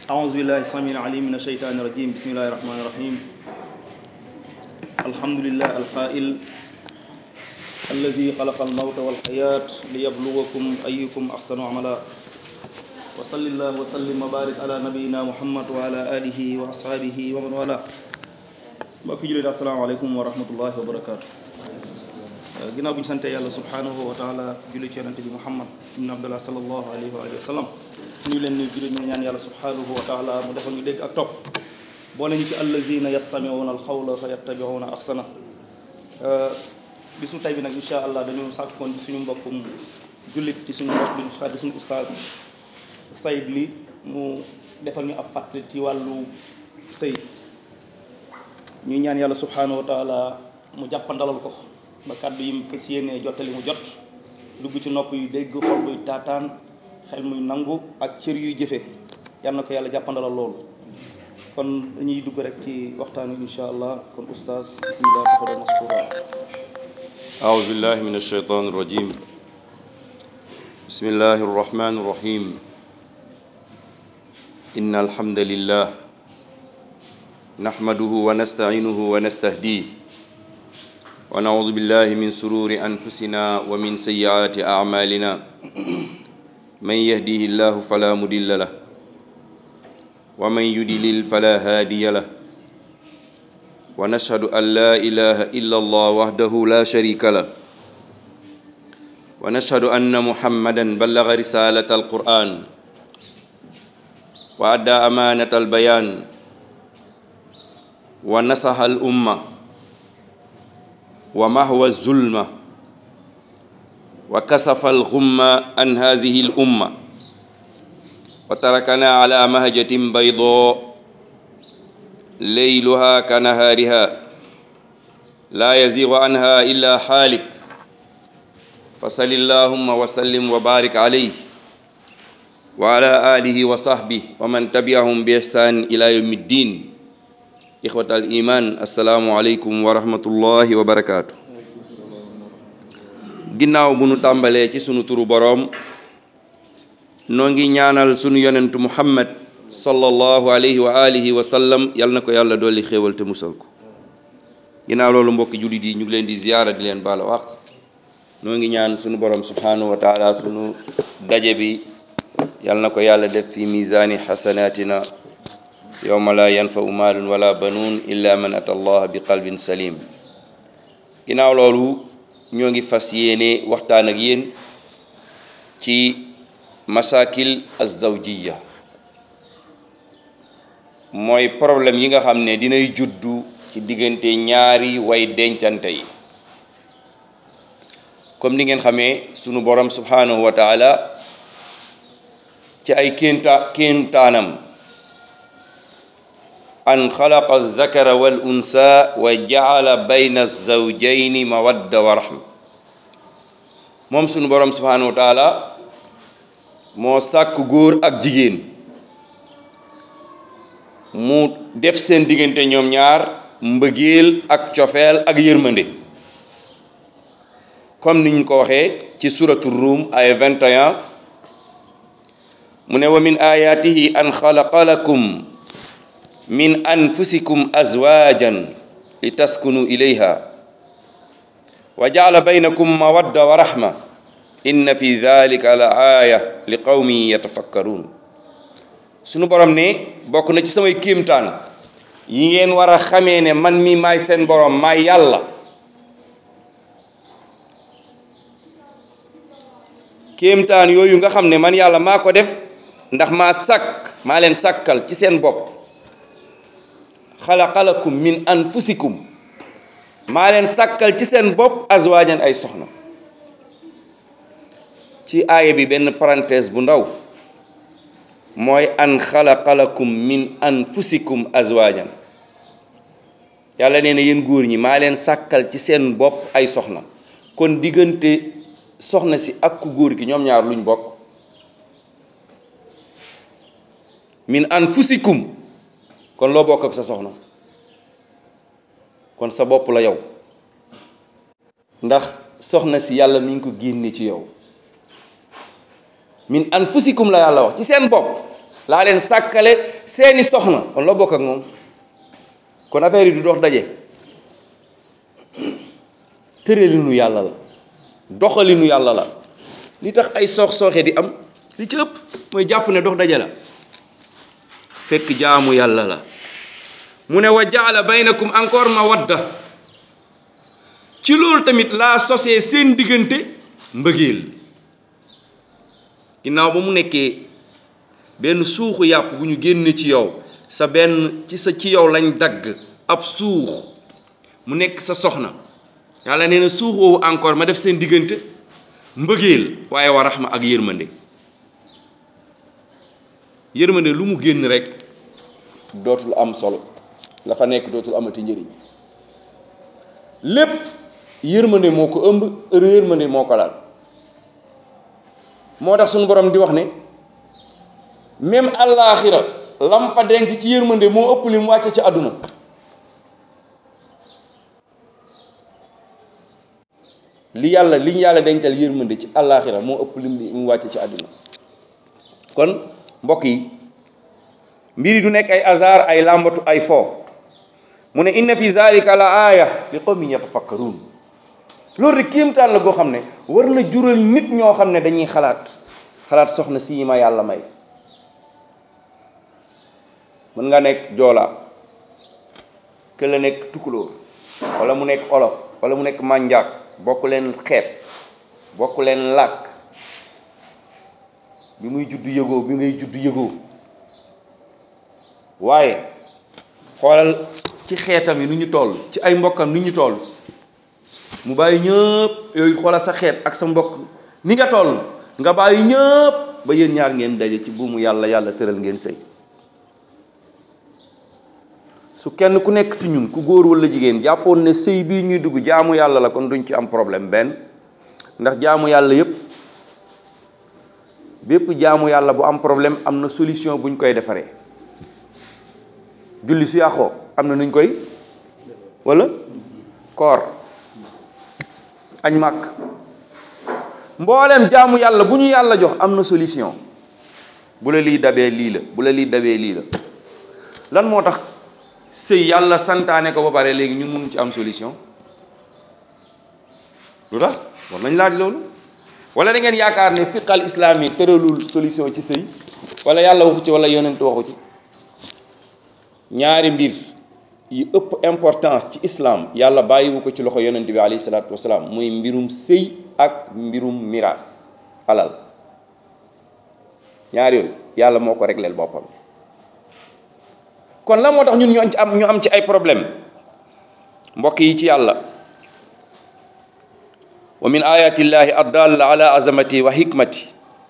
أعوذ بالله السميع العليم من الشيطان الرجيم بسم الله الرحمن الرحيم الحمد لله القائل الذي خلق الموت والحياة ليبلوكم أيكم أحسن عملا وصل الله وسلم وبارك على نبينا محمد وعلى آله وأصحابه ومن والاه mbokki jullit asalaamaaleykum wa rahmatullahi wa barakaatu ginnaaw bu ñu sante yàlla subhanahu wa taala julli ci yonente bi muhammad ibn abdullah salallahu alayhi wa alihi wa sallam ñu leen nuyu jullit ñu ñaan yàlla subhanahu wa taala mu defal ñu dégg ak topp boole ñu ci allazina yastamiuna alxawla fa yattabiuna ahsana bisu tey bi nag insha allah dañu sàkkoon ci suñu mbokkum jullit ci suñu mbokk duñu xarit suñu ustaas sayid li mu defal ñu ab fàtte ci wàllu sëy ñuy ñaan yàlla subhanahu wa taala mu jàppandalal ko ba kàddu yi mu fas yéenee jottali mu jot dugg ci nopp yu dégg xol buy taataan xel muy nangu ak cër yuy jëfe yal na ko yàlla jàppandalal loolu kon dañuy dugg rek ci waxtaan wi insha allah kon oustaz bismillah tafadal maskura أعوذ بالله من الشيطان الرجيم بسم الله الرحمن الرحيم إن الحمد لله نحمده ونستعينه ونستهديه ونعوذ بالله من سرور أنفسنا ومن سيئات أعمالنا من يهديه الله فلا مضل له ومن يضلل فلا هادي له ونشهد أن لا إله إلا الله وحده لا شريك له ونشهد أن محمدا بلغ رسالة القرآن وأدى أمانة البيان ونصح الأمة ومحو الظلمة وكسف الغمة عن هذه الأمة وتركنا على مهجة بيضاء ليلها كنهارها لا يزيغ عنها إلا حالك فصل اللهم وسلم وبارك عليه وعلى آله وصحبه ومن تبعهم بإحسان إلى يوم الدين إخوة الإيمان السلام عليكم ورحمة الله وبركاته ginnaaw bu nu tàmbalee ci sunu turu boroom noo ngi ñaanal sunu yonentu muhammad sallallahu alayhi wa alihi wa sallam yal na ko yàlla dolli xéewal te musal ko ginnaaw loolu mbokki jullit yi ñu ngi leen di ziyaara di leen baala waq noo ngi ñaan sunu borom subhanahu wa taala sunu daje bi yal na ko yàlla def fi misaani xasanatina yowma la yanfau maalun wala banuun illa man ata allah bi qalbin salim ginnaaw loolu ñoo ngi fas yéene waxtaan ak yéen ci masakil azawjiya mooy problème yi nga xam ne dinay juddu ci diggante ñaari way dencante yi comme ni ngeen xamee sunu borom subhanahu wa taala ci ay kénta kéntaanam an xalaqa zakara wal unsa wa jaala bayna zawjayni mawadda wa rahma moom sunu borom subhanahu wa taala moo sàkk góor ak jigéen mu def seen diggante ñoom ñaar mbëggeel ak cofeel ak yërmande comme ni ñu ko waxee ci suratu Rum ay 21 mu ne wa min ayatihi an xalaqa lakum min anfusikum azwajan li taskunu ilayha wa jaala baynakum mawadda wa rahma inna fi dhalika la aaya li qawmin yatafakkarun sunu borom ne bokk na ci samay kéemtaan yi ngeen war a xamee ne man mi maay seen borom maay yàlla kéemtaan yooyu nga xam ne man yàlla maa ko def ndax maa sàkk maa leen sàkkal ci seen bopp xalaqalakum min anfusikum maa leen sàkkal ci seen bopp azwaajan ay soxna ci aaya bi benn parenthèse bu ndaw mooy an xalaqalakum min anfusikum azwaajan yàlla nee na yéen góor ñi maa leen sàkkal ci seen bopp ay soxna kon diggante soxna si ak ku góor gi ñoom ñaar luñ bokk min anfusikum kon loo bokk ak sa soxna kon sa bopp la yow ndax soxna si yàlla mi ngi ko génne ci yow min anfusikum la yàlla wax ci seen bopp laa leen sàkkale seeni soxna kon loo bokk ak moom kon affaire yi du dox daje tëralinu yàlla la doxalinu yàlla la li tax ay soox sooxe di am li ci ëpp mooy jàpp ne dox daje la fekk jaamu yàlla la mu ne wa jaala baynakum encore mawadda ci loolu tamit laa sosee seen diggante mbëggeel ginnaaw ba mu nekkee benn suuxu yàpp bu ñu génne ci yow sa benn ci sa ci yow lañ dagg ab suux mu nekk sa soxna yàlla nee na suux woowu encore ma def seen diggante mbëggeel waaye wa raxma ak yërmande yërmande lu mu génn rek dootul am solo la fa nekk dootul amati njëriñ lépp yërmande moo ko ëmb heure yërmande moo ko laal moo tax suñu borom di wax ne même àllaaxira lam fa denc ci yërmande moo ëpp li mu wàcce ci àdduna li yàlla li ñu yàlla dencal yërmande ci àllaaxira moo ëpp lim li mu wàcce ci àdduna kon mbokk yi mbir yi du nekk ay hasard ay làmbatu ay fo mu ne inna fi zalika la aaya li qawmin yatafakkarun loolu rek kéemtaan la goo xam ne war na jural nit ñoo xam ne dañuy xalaat xalaat soxna si ma yàlla may mën nga nekk joolaa ke la nekk tukulóor wala mu nekk olof wala mu nekk mànjaak bokk leen xeet bokk leen làkk bi muy judd yëgoo bi ngay judd yëgoo waaye xoolal ci xeetam yi nu ñu toll ci ay mbokkam ni ñu toll mu bàyyi ñëpp yooyu xoolal sa xeet ak sa mbokk ni nga toll nga bàyyi ñëpp ba yéen ñaar ngeen daje ci buumu yàlla yàlla tëral ngeen sëy su kenn ku nekk ci ñun ku góor walla jigéen jàppoon ne sëy bii ñuy dugg jaamu yàlla la kon duñ ci am problème benn ndax jaamu yàlla yépp bépp jaamu yàlla bu am problème am na solution buñ koy defaree julli su yàqoo am na nuñ koy walla koor añ màkk mbooleem jaamu yàlla bu ñu yàlla jox am na solution bu la lii dabee lii la bu la lii dabee lii la lan moo tax sëy yàlla santaane ko ba pare léegi ñun mënuñ ci am solution lu tax war nañ laaj loolu wala da ngeen yaakaar ne fiqal islaam yi tëralul solution ci sëy wala yàlla waxu ci wala yonent waxu ci ñaari mbir yi ëpp importance ci islam yàlla bàyyiwu ko ci loxo yonent bi alayhi salaatu wasalaam muy mbirum sëy ak mbirum miraas alal ñaar yooyu yàlla moo ko régleel boppam kon la moo tax ñun ñu am ci am ñu am ci ay problème mbokk yi ci yàlla wa min ayati llahi addalla ala azamati wa hikmati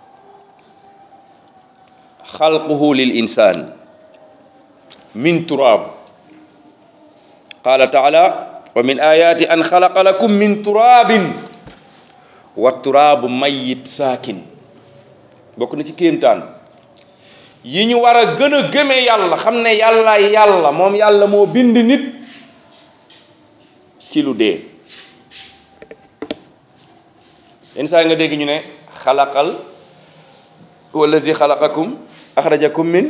xalquhu lil insan min turab qala taala wa min ayati an xalaqa lakum min turabin wa turabu mayit saakin bokk na ci kéemtaan yi ñu war a gën a gëme yàlla xam ne yàlla yàlla moom yàlla moo bind nit ci lu dee yenn saa nga dégg ñu ne xalaqal wallazi xalaqakum axrajakum min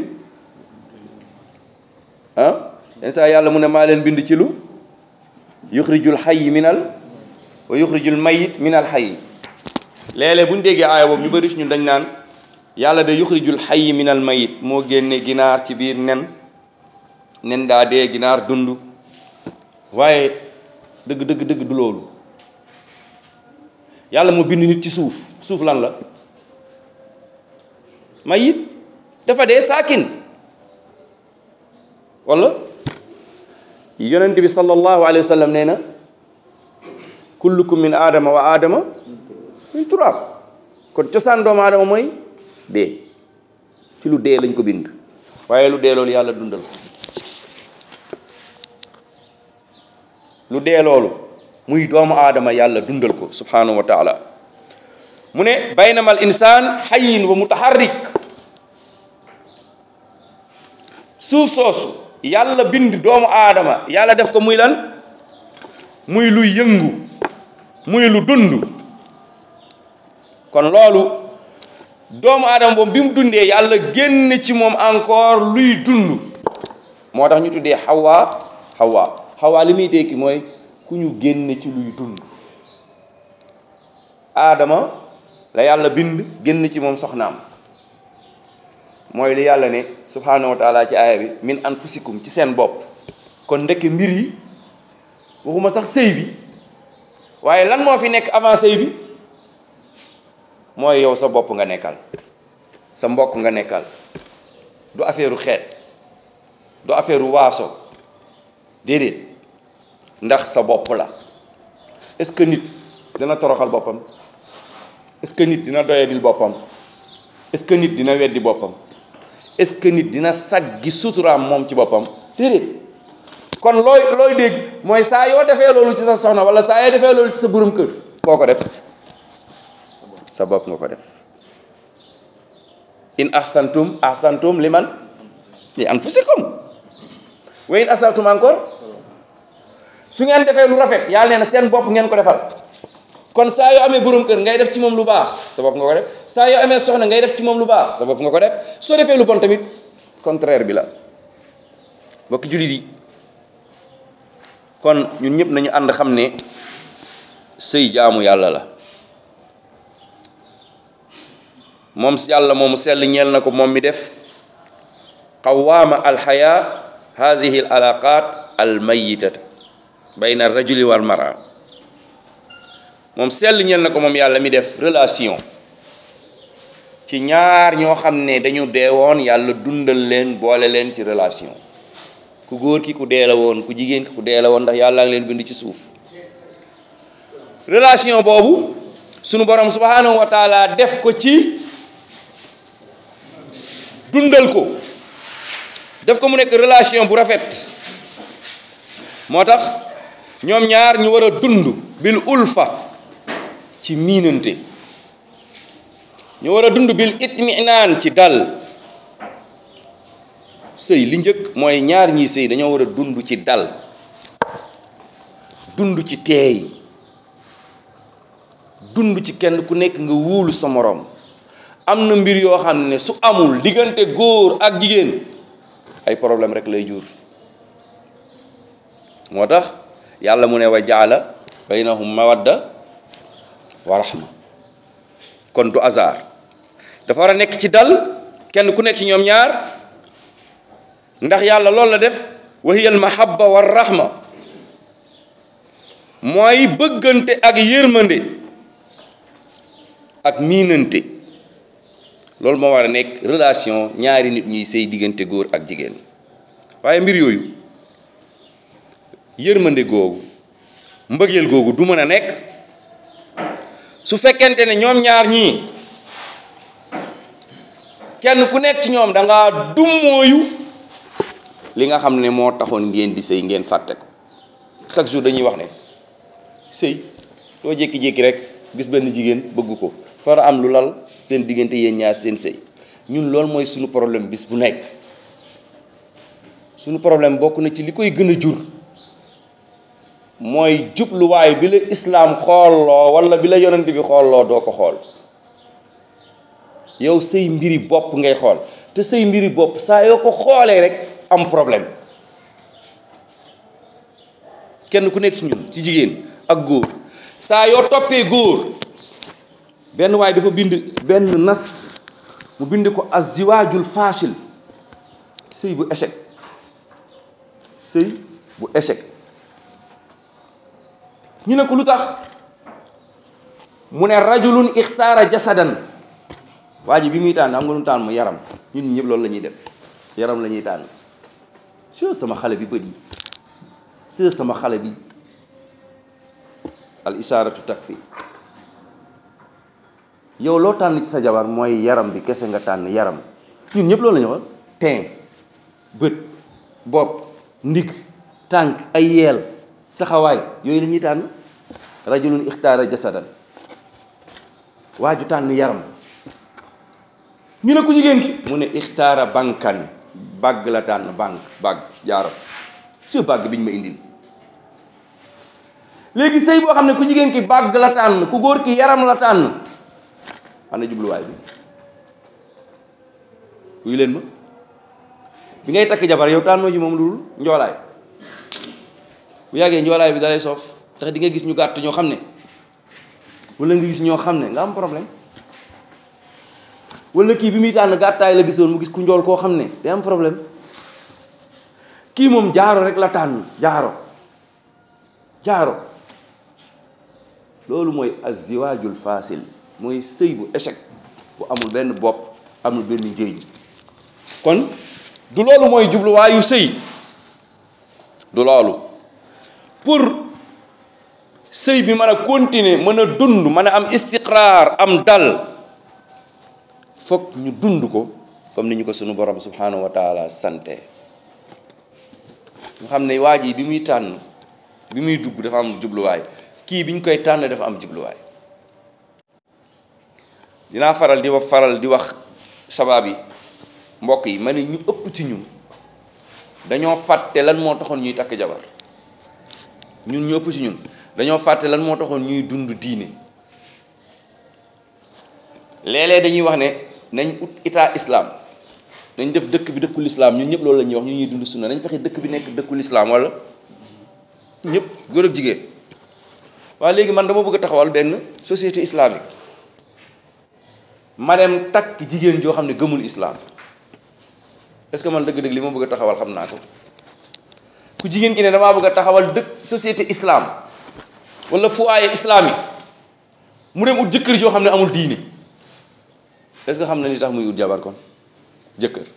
ah yenn saa yàlla mu ne maa leen bind ci lu yuxrijul xayyi minal wa yuxrijul mayit minal xayyi léeg-léeg bu ñu déggee aaya boobu ñu bëri si ñun dañ naan yàlla de yuxrijul xayyi minal mayit moo génne ginaar ci biir nen nen daa dee ginaar dund waaye dëgg dëgg dëgg du loolu yàlla moo bind nit ci suuf suuf lan la mayit dafa dee saakin wala yonent bi sallallahu alayhi wa sallam nee na kullukum min aadama wa aadama min turaab kon cosaan doomu aadama mooy dee ci lu dee lañ ko bind waaye lu dee loolu yàlla dundal ko lu dee loolu muy doomu aadama yàlla dundal ko subhanahu wa taala mu ne baynama al insaan xayin wa mutaharrik suuf soosu yàlla bind doomu aadama yàlla def ko muy lan muy lu yëngu muy lu dund kon loolu doomu aadama boobu bi mu dundee yàlla génn ci moom encore luy dund moo tax ñu tuddee xawaa xawaa xawaa li muy tekki mooy ku ñu génn ci luy dund aadama la yàlla bind génn ci moom soxnaam mooy li yàlla ne subhaanahu wa taala ci aaya bi min anfusikum ci seen bopp kon ndekk mbir yi waxuma sax sëy bi waaye lan moo fi nekk avant sëy bi mooy yow sa bopp nga nekkal sa mbokk nga nekkal du affaire xeet du affaire waaso déedéet ndax sa bopp la est-ce que nit dina toroxal boppam est-ce que nit dina doyadil boppam est-ce que nit dina weddi boppam est-ce que nit dina saggi suturaam moom ci boppam déedéet kon looy looy dégg mooy saa yoo defee loolu ci sa soxna wala saa yoo defee loolu ci sa borom kër koo ko def sa bopp nga ko def in ahsantum ahsantum liman li anfusikum wa in asatum encore su ngeen defee lu rafet yàlla nee na seen bopp ngeen ko defal kon saa yoo amee borom kër ngay def ci moom lu baax sa bopp nga ko def saa yoo amee soxna ngay def ci moom lu baax sa bopp nga ko def soo defee lu bon tamit contraire bi la bokki jullit yi kon ñun ñëpp nañu ànd xam ne sëy jaamu yàlla la moom yàlla moomu sell ñeel na ko moom mi def qawaama alxaya hadihi al alaqat al mayitata bayna rajuli wal mara moom sell ñeel na ko moom yàlla mi def relation ci ñaar ñoo xam ne dañu deewoon yàlla dundal leen boole leen ci relation ku góor ki ku dee la woon ku jigéen ki ku dee la woon ndax yàlla ngi leen bind ci suuf relation boobu sunu borom subhanahu wa taala def ko ci dundal ko def ko mu nekk relation bu rafet moo tax ñoom ñaar ñu war a dund bil ulfa ci miinante ñu war a dund bil itminaan ci dal sëy li njëkk mooy ñaar ñiy sëy dañoo war a dund ci dal dund ci teey dund ci kenn ku nekk nga wóolu sa moroom am na mbir yoo xam ne su amul diggante góor ak jigéen ay problème rek lay jur moo tax yàlla mu ne wa jaala baynahum mawadda wa rahma kon du hasard dafa war a nekk ci dal kenn ku nekk ci ñoom ñaar ndax yàlla loolu la def wa hiya al mahabba wa rahma mooy bëggante ak yërmande ak miinante loolu moo war a nekk relation ñaari nit ñuy sëy diggante góor ak jigéen waaye mbir yooyu yërmande googu mbëggeel googu du mën a nekk su fekkente ne ñoom ñaar ñii kenn ku nekk ci ñoom da ngaa dummóoyu li nga xam ne moo taxoon ngeen di sëy ngeen fàtte ko chaque jour dañuy wax ne sëy doo jékki-jékki rek gis benn jigéen bëgg ko fara am lu lal seen diggante yéen ñaar seen sëy ñun loolu mooy suñu problème bis bu nekk suñu problème bokk na ci li koy gën a jur mooy jubluwaay bi la islaam xoolloo wala bi la yonent bi xoolloo doo ko xool yow say mbiri bopp ngay xool te say mbiri bopp saa yoo ko xoolee rek am problème kenn ku nekk ci ñun ci jigéen ak góor saa yoo toppee góor benn waay dafa bind benn nas mu bind ko aziwaajul faashil sëy bu échec sëy bu échec ñu ne ko lu tax mu ne rajulun ixtaara jasadan waa ji bi muy tànn am nga lu tànn mu yaram ñun ñi ñëpp loolu la ñuy def yaram la ñuy tànn soo sama xale bi bët yi soo sama xale bi al isaaratu takfi yow loo tànn ci sa jabar mooy yaram bi kese nga tànn yaram ñun ñëpp loolu la ñu wax teen bët bopp ndig tànk ay yeel taxawaay yooyu la ñuy tànn rajulun ixtaara jasadan waa ju tànn yaram ñu ne ku jigéen ki mu ne ixtaara bankan bàgg la tànn bank bàgg jaaram su bàgg bi ñu ma indil léegi sëy boo xam ne ku jigéen ki bàgg la tànn ku góor ki yaram la tànn ana jubluwaay bi wuyu leen ma bi ngay takk jabar yow tànnoo ci moom lu dul njoolaay bu yàggee njoolaay bi dalay soof tax di nga gis ñu gàtt ñoo xam ne wala nga gis ñoo xam ne nga am problème wala kii bi muy tànn gàttaay la gisoon mu gis ku njool koo xam ne day am problème kii moom jaaro rek la tànn jaaro jaaro loolu mooy aziwaajul fasil mooy sëy bu échec bu amul benn bopp amul benn njëriñ kon du loolu mooy jubluwaayu sëy du loolu pour sëy bi mën a continuer mën a dund mën a am istiqraar am dal foog ñu dund ko comme ni ñu ko sunu borom subhanahu wa taala sante ñu xam ne waa ji bi muy tànn bi muy dugg dafa am jubluwaay kii bi ñu koy tànn dafa am jubluwaay dinaa faral di wax faral di wax sabaab yi mbokk yi ma ne ñu ëpp ci ñun dañoo fàtte lan moo taxoon ñuy takk jabar ñun ñu ëpp ci ñun dañoo fàtte lan moo taxoon ñuy dund diine léeg-léeg dañuy wax ne nañ ut état islam nañ def dëkk bi dëkkul islam ñun ñëpp loolu la ñuy wax ñu ñuy dund sunna nañ fexe dëkk bi nekk dëkkul islam wala ñëpp góor ak jigéen waaye léegi man dama bëgg a taxawal benn société islamique ma dem takk jigéen joo xam ne gëmul islam est-ce que man dëgg-dëgg li ma bëgg a taxawal xam naa ko ku jigéen ki ne damaa bëgg a taxawal dëkk société islam wala foyer islamique mu dem ut jëkkër joo xam ne amul diine est-ce que xam na li tax muy ut jabar kon jëkkër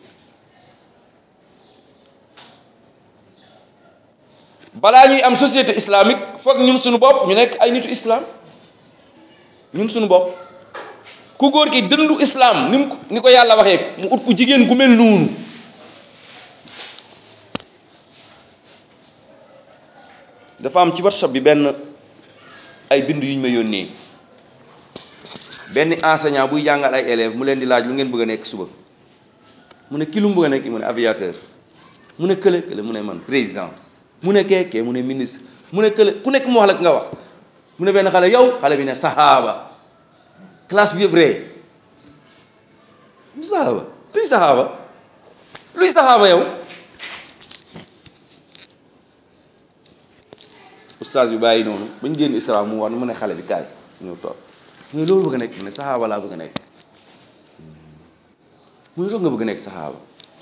balaa ñuy am société islamique foog ñun suñu bopp ñu nekk ay nitu islam ñun suñu bopp ku góor ki dëndu islam ni mu ni ko yàlla waxee mu ut ku jigéen gu mel noonu dafa am ci WhatsApp bi benn ay bind yu ñu ma yónnee benn enseignant buy jàngal ay élèves mu leen di laaj lu ngeen bëgg a nekk suba mu ne ki lu mu bëgg a nekk mu ne aviateur mu ne kële kële mu ne man président mu ne kee kee mu ne ministre mu ne kële ku nekk mu wax la nga wax mu ne benn xale yow xale bi ne sahaaba classe bi yëpp ree lu sahaaba luy sahaaba luy sahaaba yow oustaz bi bàyyi noonu bañ génn isra mu war mu ne xale bi kaay ñëw toog mu ne loolu bëgg a nekk mu ne sahaaba laa bëgg a nekk mu ne toog nga bëgg a nekk sahaaba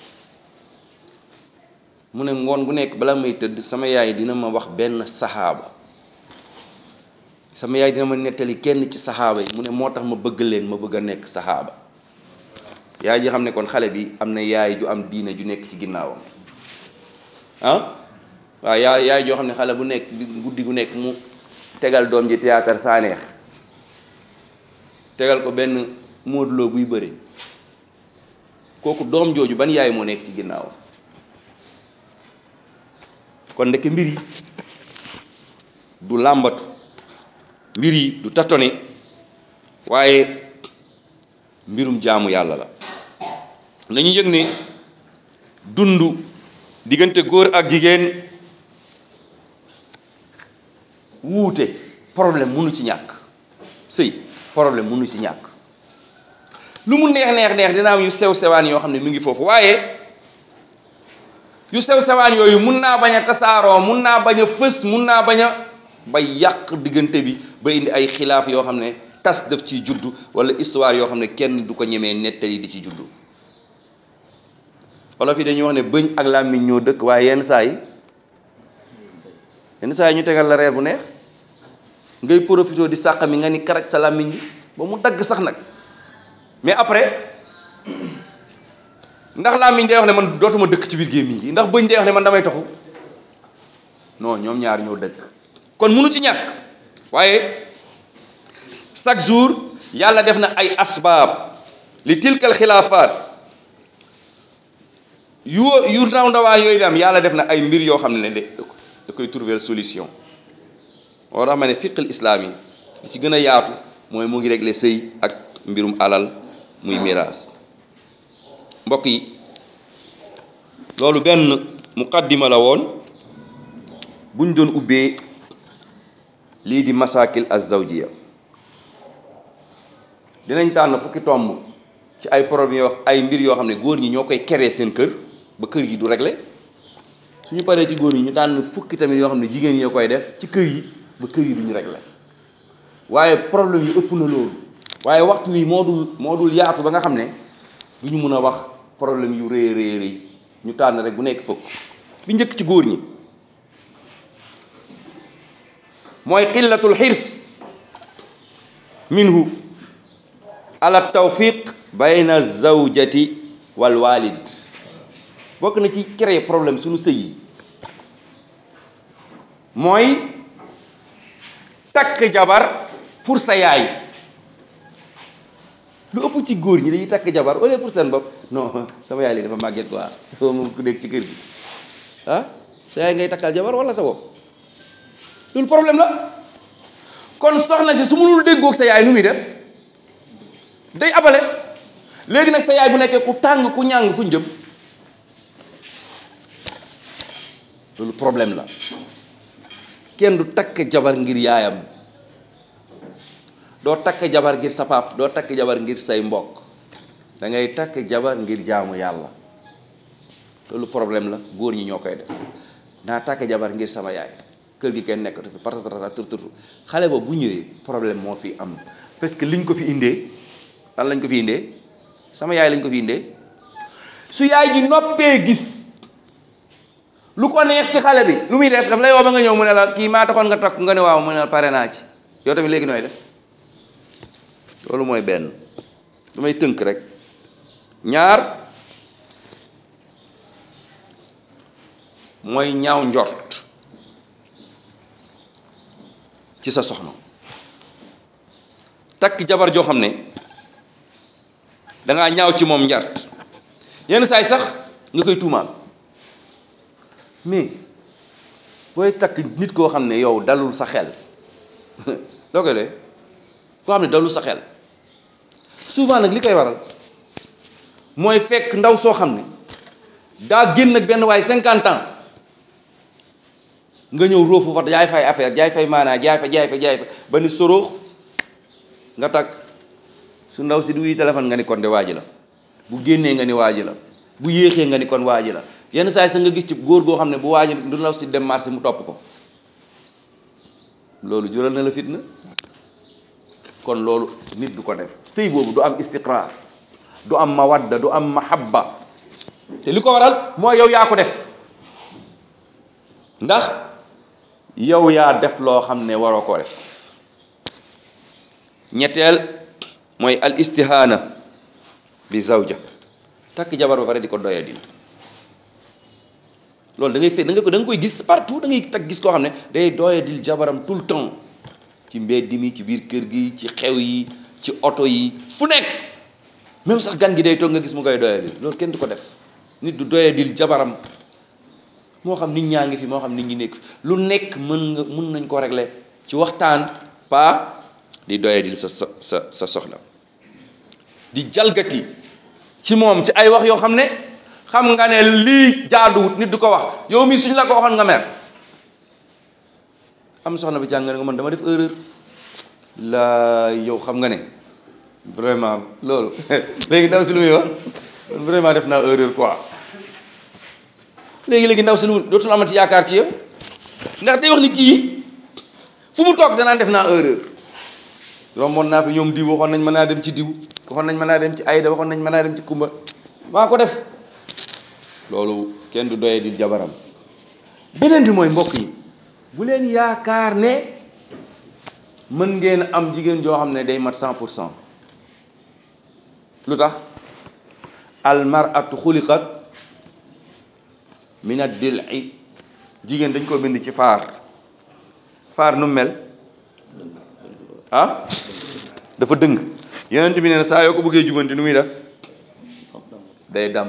mu ne ngoon gu nekk bala may tëdd sama yaay dina ma wax benn saxaaba sama yaay dina ma nettali kenn ci saxaaba yi mu ne moo tax ma bëgg leen ma bëgg a nekk saxaaba yaay ji xam ne kon xale bi am na yaay ju am diine ju nekk ci ginnaawam ah waaw yaay yaay joo xam ne xale bu nekk guddi gu nekk mu tegal doom ji théâtre saa neex tegal ko benn móoduloo buy bëri kooku doom jooju ban yaay moo nekk ci ginnaawam kon ndeke mbir yi du làmbatu mbir yi du tatone waaye mbirum jaamu yàlla la nañu yëg ne dund diggante góor ak jigéen wuute problème mënu ci ñàkk sëy problème mënu ci ñàkk lu mu neex neex neex dina am yu sew sewaan yoo xam ne mu ngi foofu waaye yu sew sewaan yooyu mun naa bañ a tasaaroo mun naa bañ a fës mun naa bañ a ba yàq diggante bi ba indi ay xilaaf yoo xam ne tas daf ciy juddu wala histoire yoo xam ne kenn du ko ñemee nettali di ci juddu olof yi dañuy wax ne bëñ ak làmmiñ ñoo dëkk waaye yenn saa yi yenn saa yi ñu tegal la reer bu neex ngay profité di sàq mi nga ni karaj sa làmmiñ bi ba mu dagg sax nag mais après ndax làmmiñ day wax ne man dootuma dëkk ci biir gémmiñ gi ndax bëñ day wax ne man damay toxu non ñoom ñaar ñoo dëkk kon munu ci ñàkk waaye chaque jour yàlla def na ay asbaab li tilkal xilaafaat yu yu ndaw ndawaan yooyu di am yàlla def na ay mbir yoo xam ne de da koy trouver solution moo tax ma ne fiqal islaam yi li ci gën a yaatu mooy mu ngi régler sëy ak mbirum alal muy miraas mbokk yi loolu benn muqaddima la woon buñ doon ubbee lii di masakil az-zawjiya dinañ tànn fukki tomb ci ay problème yoo ay mbir yoo xam ne góor ñi ñoo koy créer seen kër ba kër yi du régler suñu paree ci góor ñi ñu tànn fukki tamit yoo xam ne jigéen ñi ñoo koy def ci kër yi ba kër yi duñu régler waaye problème yi ëpp na loolu waaye waxtu wi moo dul moo dul yaatu ba nga xam ne du ñu mun a wax problème yu rëy rëy rëy ñu tànn rek bu nekk fukk bi njëkk ci góor ñi mooy qillatul xirs minhu ala tawfiq bayna zawjati wal walid bokk na ci créer problème suñu sëy yi mooy takk jabar pour sa yaay lu ëpp ci góor ñi dañuy takk jabar wala pour seen bopp non sama yaay léegi dafa màgget quoi dafa moom ku nekk ci kër gi ah sa yaay ngay takkal jabar wala sa bopp loolu problème la kon soxna si su mënul déggoog sa yaay nu muy def day abale léegi nag sa yaay bu nekkee ku tàng ku ñàng fu ñu jëm loolu problème la kenn du takk jabar ngir yaayam doo takk jabar ngir sa pap doo takk jabar ngir say mbokk da ngay takk jabar ngir jaamu yàlla loolu problème la góor ñi ñoo koy def naa takk jabar ngir sama yaay kër gi kenn nekkatu fi partatata tur tur xale ba bu ñëwee problème moo fi am parce que liñ ko fi indee lan lañ ko fi indee sama yaay lañ ko fi indee su yaay ji noppee gis lu ko neex ci xale bi lu muy def daf lay woo ba nga ñëw mu ne la kii maa taxoon nga takk nga ne waaw mu ne la pare naa ci yow tamit léegi nooy def loolu mooy benn damay tënk rek ñaar mooy ñaaw njort ci sa soxna takk jabar joo xam ne dangaa ñaaw ci moom njart yenn saay sax nga koy tuumaal mais booy takk nit koo xam ne yow dalul sa xel loo koy dee koo xam ne dalul sa xel souvent nag li koy waral mooy fekk ndaw soo xam ne daa génn ak benn waaye cinquante ans nga ñëw róofu fa jaay fay affaire jaay fay maanaa jaay fa jaay fa jaay fa ba ni soroox nga takk su ndaw si du wuy téléphone nga ni kon de waaji la bu génnee nga ni waaji la bu yéexee nga ni kon waaji la yenn saa yi sax nga gis ci góor goo xam ne bu waaji du ndaw si dem marché mu topp ko loolu jural na la fitna kon loolu nit du ko def sëy boobu du am istiqraar du am mawadda du am mahabba te li ko waral mooy yow yaa ko def ndax yow yaa def loo xam ne waroo koo def ñetteel mooy al istihaana bi zawja takk jabar ba pare di ko doya dil loolu da ngay fe da nga ko da nga koy gis partout da ngay takk gis koo xam ne day doya dil jabaram tout le temps ci mbedd mi ci biir kër gi ci xew yi ci oto yi fu nekk même sax gan gi day toog nga gis mu koy doya dil loolu kenn du ko def nit du doya dil jabaram moo xam nit ñaa ngi fi moo xam nit ñi nekk fi lu nekk mën nga mën nañ ko régler ci waxtaan pas di doyadil sa sa sa sa soxla di jalgati ci moom ci ay wax yoo xam ne xam nga ne lii jaaduwut nit du ko wax yow mii suñ la ko waxoon nga mer am soxna bi jàng nga ne man dama def erreur la yow xam nga ne vraiment loolu léegi ndaw si lu muy wax vraiment def naa erreur quoi léegi-léegi ndaw si lu dootul amati yaakaar ci yow ndax day wax ni kii fu mu toog danaan def naa erreur romboon naa fi ñoom diw waxoon nañ mën naa dem ci diw waxoon nañ mën naa dem ci ayda waxoon nañ mën naa dem ci kumba maa ko def loolu kenn du doye di jabaram beneen bi mooy mbokk yi bu leen yaakaar ne mën ngeen am jigéen joo xam ne day mat cent pour cent lu tax al mar'atu xuliqat min ad-dil'i jigéen dañ ko bind ci faar faar nu mel ah dafa dëng yonent bi nee na saa yoo ko bëggee jubanti nu muy def day dàmb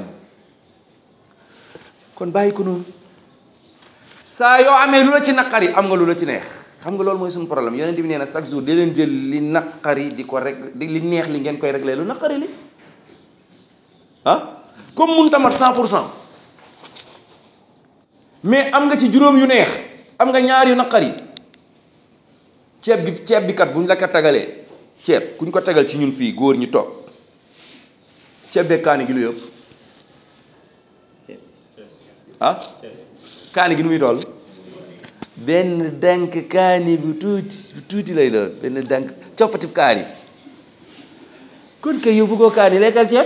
kon bàyyi ko noonu saa yoo amee lu la ci naqari am nga lu la ci neex xam nga loolu mooy suñu problème yonent bi nee na chaque jour di leen jël li naqari di ko rek di li neex li ngeen koy réglé lu naqari li ah comme mun tamat cent pour cent mais am nga ci juróom yu neex am nga ñaar yu naqari ceeb bi ceeb bi kat bu ñu la ko tagalee ceeb ku ñu ko tagal ci ñun fii góor ñi toog ceeb beeg kaani gi lu yëpp ah kaani gi nu muy toll benn dank kaani bu tuuti bu tuuti lay doon benn dank coppatib kaani kon kay yow bëggoo kaani lekkal ceeb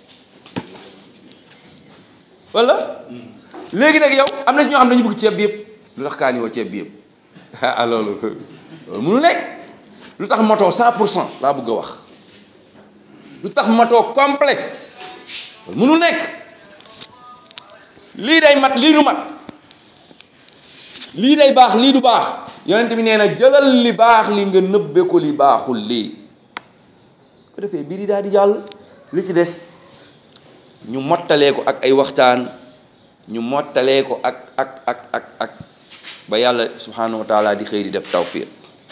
wala léegi nag yow am na ci ñoo xam ne dañu bëgg ceeb bi yëpp lu tax kaani woo ceeb bi yëpp ah loolu loolu mënu nekk lu tax matoo cent pour cent laa bëgg a wax lu tax matoo complet loolu mënul nekk lii day mat lii du mat lii day baax lii du baax yonent bi nee na jëlal li baax li nga nëbbe ko li baaxul lii ko defee biir yi daal di jàll li ci des ñu mottalee ko ak ay waxtaan ñu mottalee ko ak ak ak ak ak ba yàlla subhanahu wa taala di xëy di def tawfiq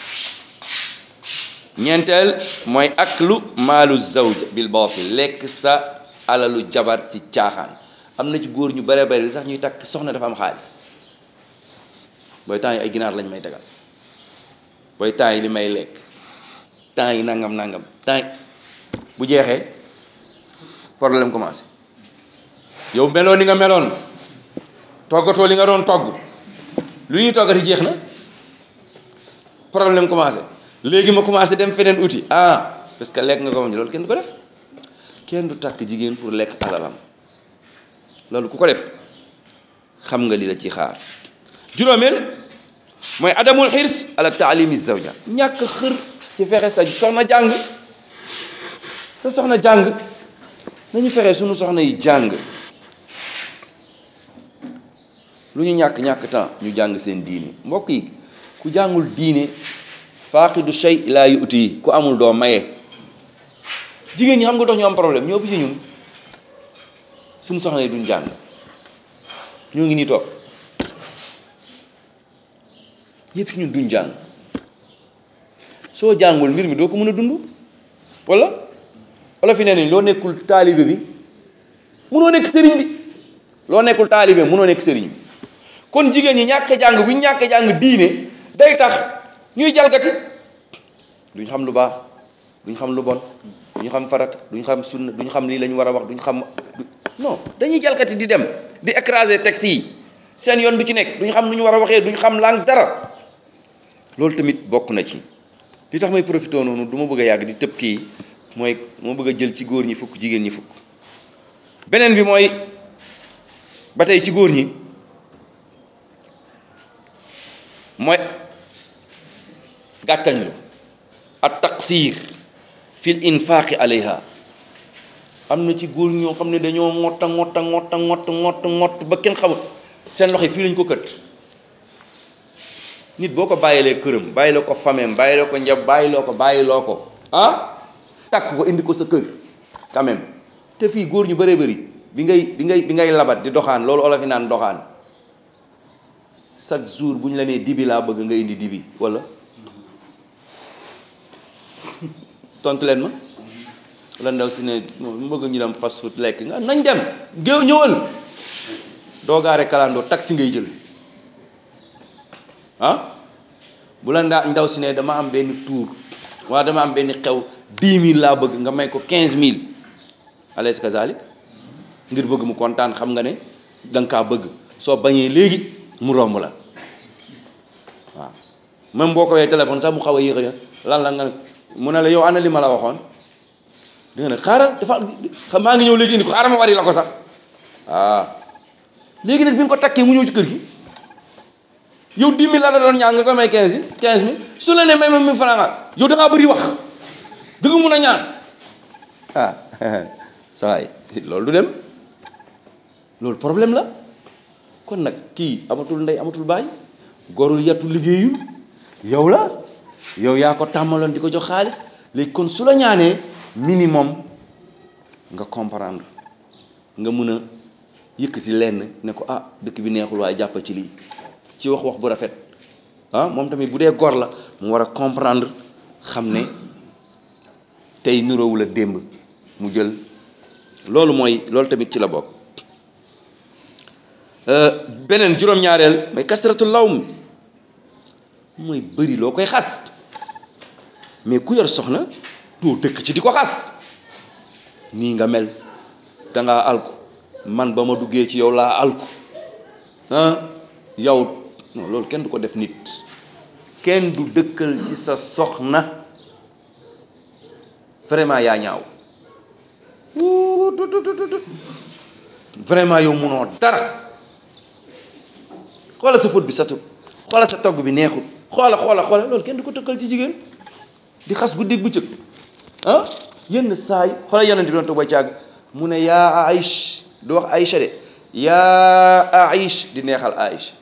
ñeenteel mooy aklu maalu zawja bil batil lekk sa alalu jabar ci caaxaan am na ci góor ñu bare bare li tax ñuy takk soxna dafa am xaalis booy temps yi ay ginaar lañ may tegal booy temps yi li may lekk temps yi nangam nangam temps yi bu jeexee problème commencé yow meloon ni nga meloon toggatoo li nga doon togg lu ñuy toggati jeex na problème commencé léegi ma commencé dem feneen outil ah parce que lekk nga ko moom loolu kenn du ko def kenn du takk jigéen pour lekk alalam loolu ku ko def xam nga li la ci xaar juróomeel mooy adamul xirs ala taalimi zawja ñàkk xër ci fexe sa soxna jàng sa soxna jàng nañu fexe suñu soxna yi jàng lu ñu ñàkk ñàkk temps ñu jàng seen diine mbokk yi ku jàngul diine faaqidu shay laa yuti yi ku amul doo maye jigéen ñi xam nga dox ñu am problème ñoo ëpp ci ñun suñu soxna yi duñ jàng ñoo ngi nii toog ñëpp ci ñun duñ jàng soo jàngul mbir mi doo ko mën a dund wala wala fi ne nii loo nekkul taalibe bi munoo nekk sëriñ bi loo nekkul taalibe munoo nekk sëriñ bi kon jigéen ñi ñàkk jàng bu ñu ñàkk jàng diine day tax ñuy jalgati duñ xam lu baax duñ xam lu bon duñ xam farat duñ xam sunna duñ xam lii la ñu war a wax duñ xam non dañuy jalgati di dem di écraser texte yi seen yoon du ci nekk duñ xam lu ñu war a waxee duñ xam lang dara loolu tamit bokk na ci li tax may profité noonu du ma bëgg a yàgg di tëb kii mooy ma bëgg a jël ci góor ñi fukk jigéen ñi fukk beneen bi mooy ba tey ci góor ñi mooy gàttañ lu at taqsir fil infaqi alayha am na ci góor ñoo xam ne dañoo ngotta ngotta ngotta ngott ngott ngott ba kenn xamul seen loxo yi fii lañ ko kët nit boo ko bàyyilee këram bàyyiloo ko fameem bàyyiloo ko njab bàyyiloo ko bàyyiloo ko ah takk ko indi ko sa kër quand même te fii góor ñu bëree bëri bi ngay bi ngay bi ngay labat di doxaan loolu olof yi naan doxaan chaque jour bu ñu la nee dibi laa bëgg nga indi dibi wala tontu leen ma la ndaw si ne mu bëgg ñu dem fast food lekk nga nañ dem géew ñëwal doo gaare kalandoo taxi ngay jël ah bu la ndaa ndaw si ne dama am benn tour wala dama am benn xew dix mille laa bëgg nga may ko quinze mille alaysa kazalik ngir bëgg mu kontaan xam nga ne danga kaa bëgg soo bañee léegi mu romb la waaw même boo ko wee téléphone sax mu xaw a yéex a lan la nga mu ne la yow ana li ma la waxoon di nga ne xaaral dafa xam maa ngi ñëw léegi indi ko xaaral ma wari la ko sax waaw léegi nag bi nga ko takkee mu ñëw ci kër gi yow dix mille la la doon ñaan nga ko may quinze mille quinze mille su la ne may ma mille francs nga yow da ngaa bëri wax da nga mun a ñaan ah sa waay loolu du dem loolu problème la kon nag kii amatul ndey amatul baay gorul yattu liggéeyul yow la yow yaa ko tàmmaloon di ko jox xaalis léegi kon su la ñaanee minimum nga comprendre nga mën a yëkkati lenn ne ko ah dëkk bi neexul waaye jàppal ci lii ci wax wax bu rafet ah moom tamit bu dee gor la mu war a comprendre xam ne tey niroowul ak démb mu jël loolu mooy loolu tamit ci la bokk beneen juróom-ñaareel mooy kasratul lawm mooy bëri loo koy xas mais ku yor soxna doo dëkk ci di ko xas nii nga mel dangaa alku man ba ma duggee ci yow laa alku ah yow non loolu kenn du ko def nit kenn du dëkkal ci sa soxna vraiment yaa ñaaw wuu tut tut tut tut. vraiment yow munoo dara xoola sa fóot bi satul xoola sa togg bi neexul xoola xoola xoola loolu kenn du ko tëkkal ci jigéen di xas guddeeg bëccëg ah yenn saa yi xoola yonent bi doon toog ba càgg mu ne yaa Aïch du wax Aïcha de yaa Aïch di neexal Aïcha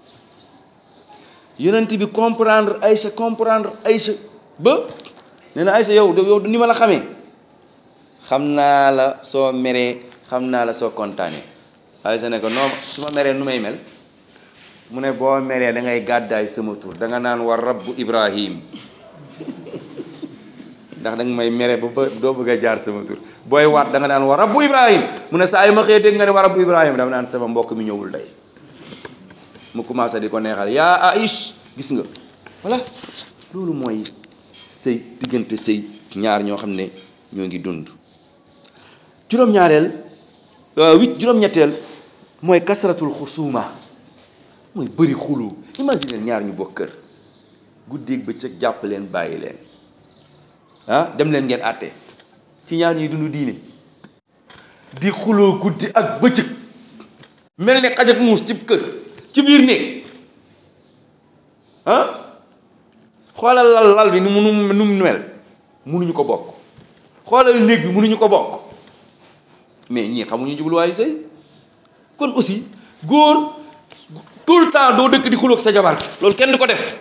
yonent bi comprendre Aïcha comprendre Aïcha ba nee na Aïcha yow yow ni ma la xamee xam naa la soo meree xam naa la soo kontaanee Aïcha ne ko noo su ma meree nu may mel mu ne boo meree da ngay gàddaay sama tur da nga naan war rabbu Ibrahim ndax da nga may mere ba ba doo bëgg a jaar sama tur booy waat da nga naan war rabbu Ibrahim mu ne saa yu ma xëyee dégg nga ne war rabbu Ibrahim dama naan sama mbokk mi ñëwul day mu commencé di ko neexal yaa Aïch gis nga voilà loolu mooy sëy diggante sëy ñaar ñoo xam ne ñoo ngi dund juróom-ñaareel huit juróom-ñetteel mooy kasratul xusuuma mooy bëri xulu imagine ñaar ñu bokk kër guddeeg bëccëg jàpp leen bàyyi leen ah dem leen ngeen àtte ci ñaar ñuy dund diine di xuloo guddi ak bëccëg mel ni xaj ak muus ci kër ci biir néeg ah xoolal lal lal bi nu mu nu mu mel munuñu ko bokk xoolal néeg bi munuñu ko bokk mais ñii xamuñu jubluwaayu sëy kon aussi góor tout le temps doo dëkk di xuloog sa jabar loolu kenn du ko def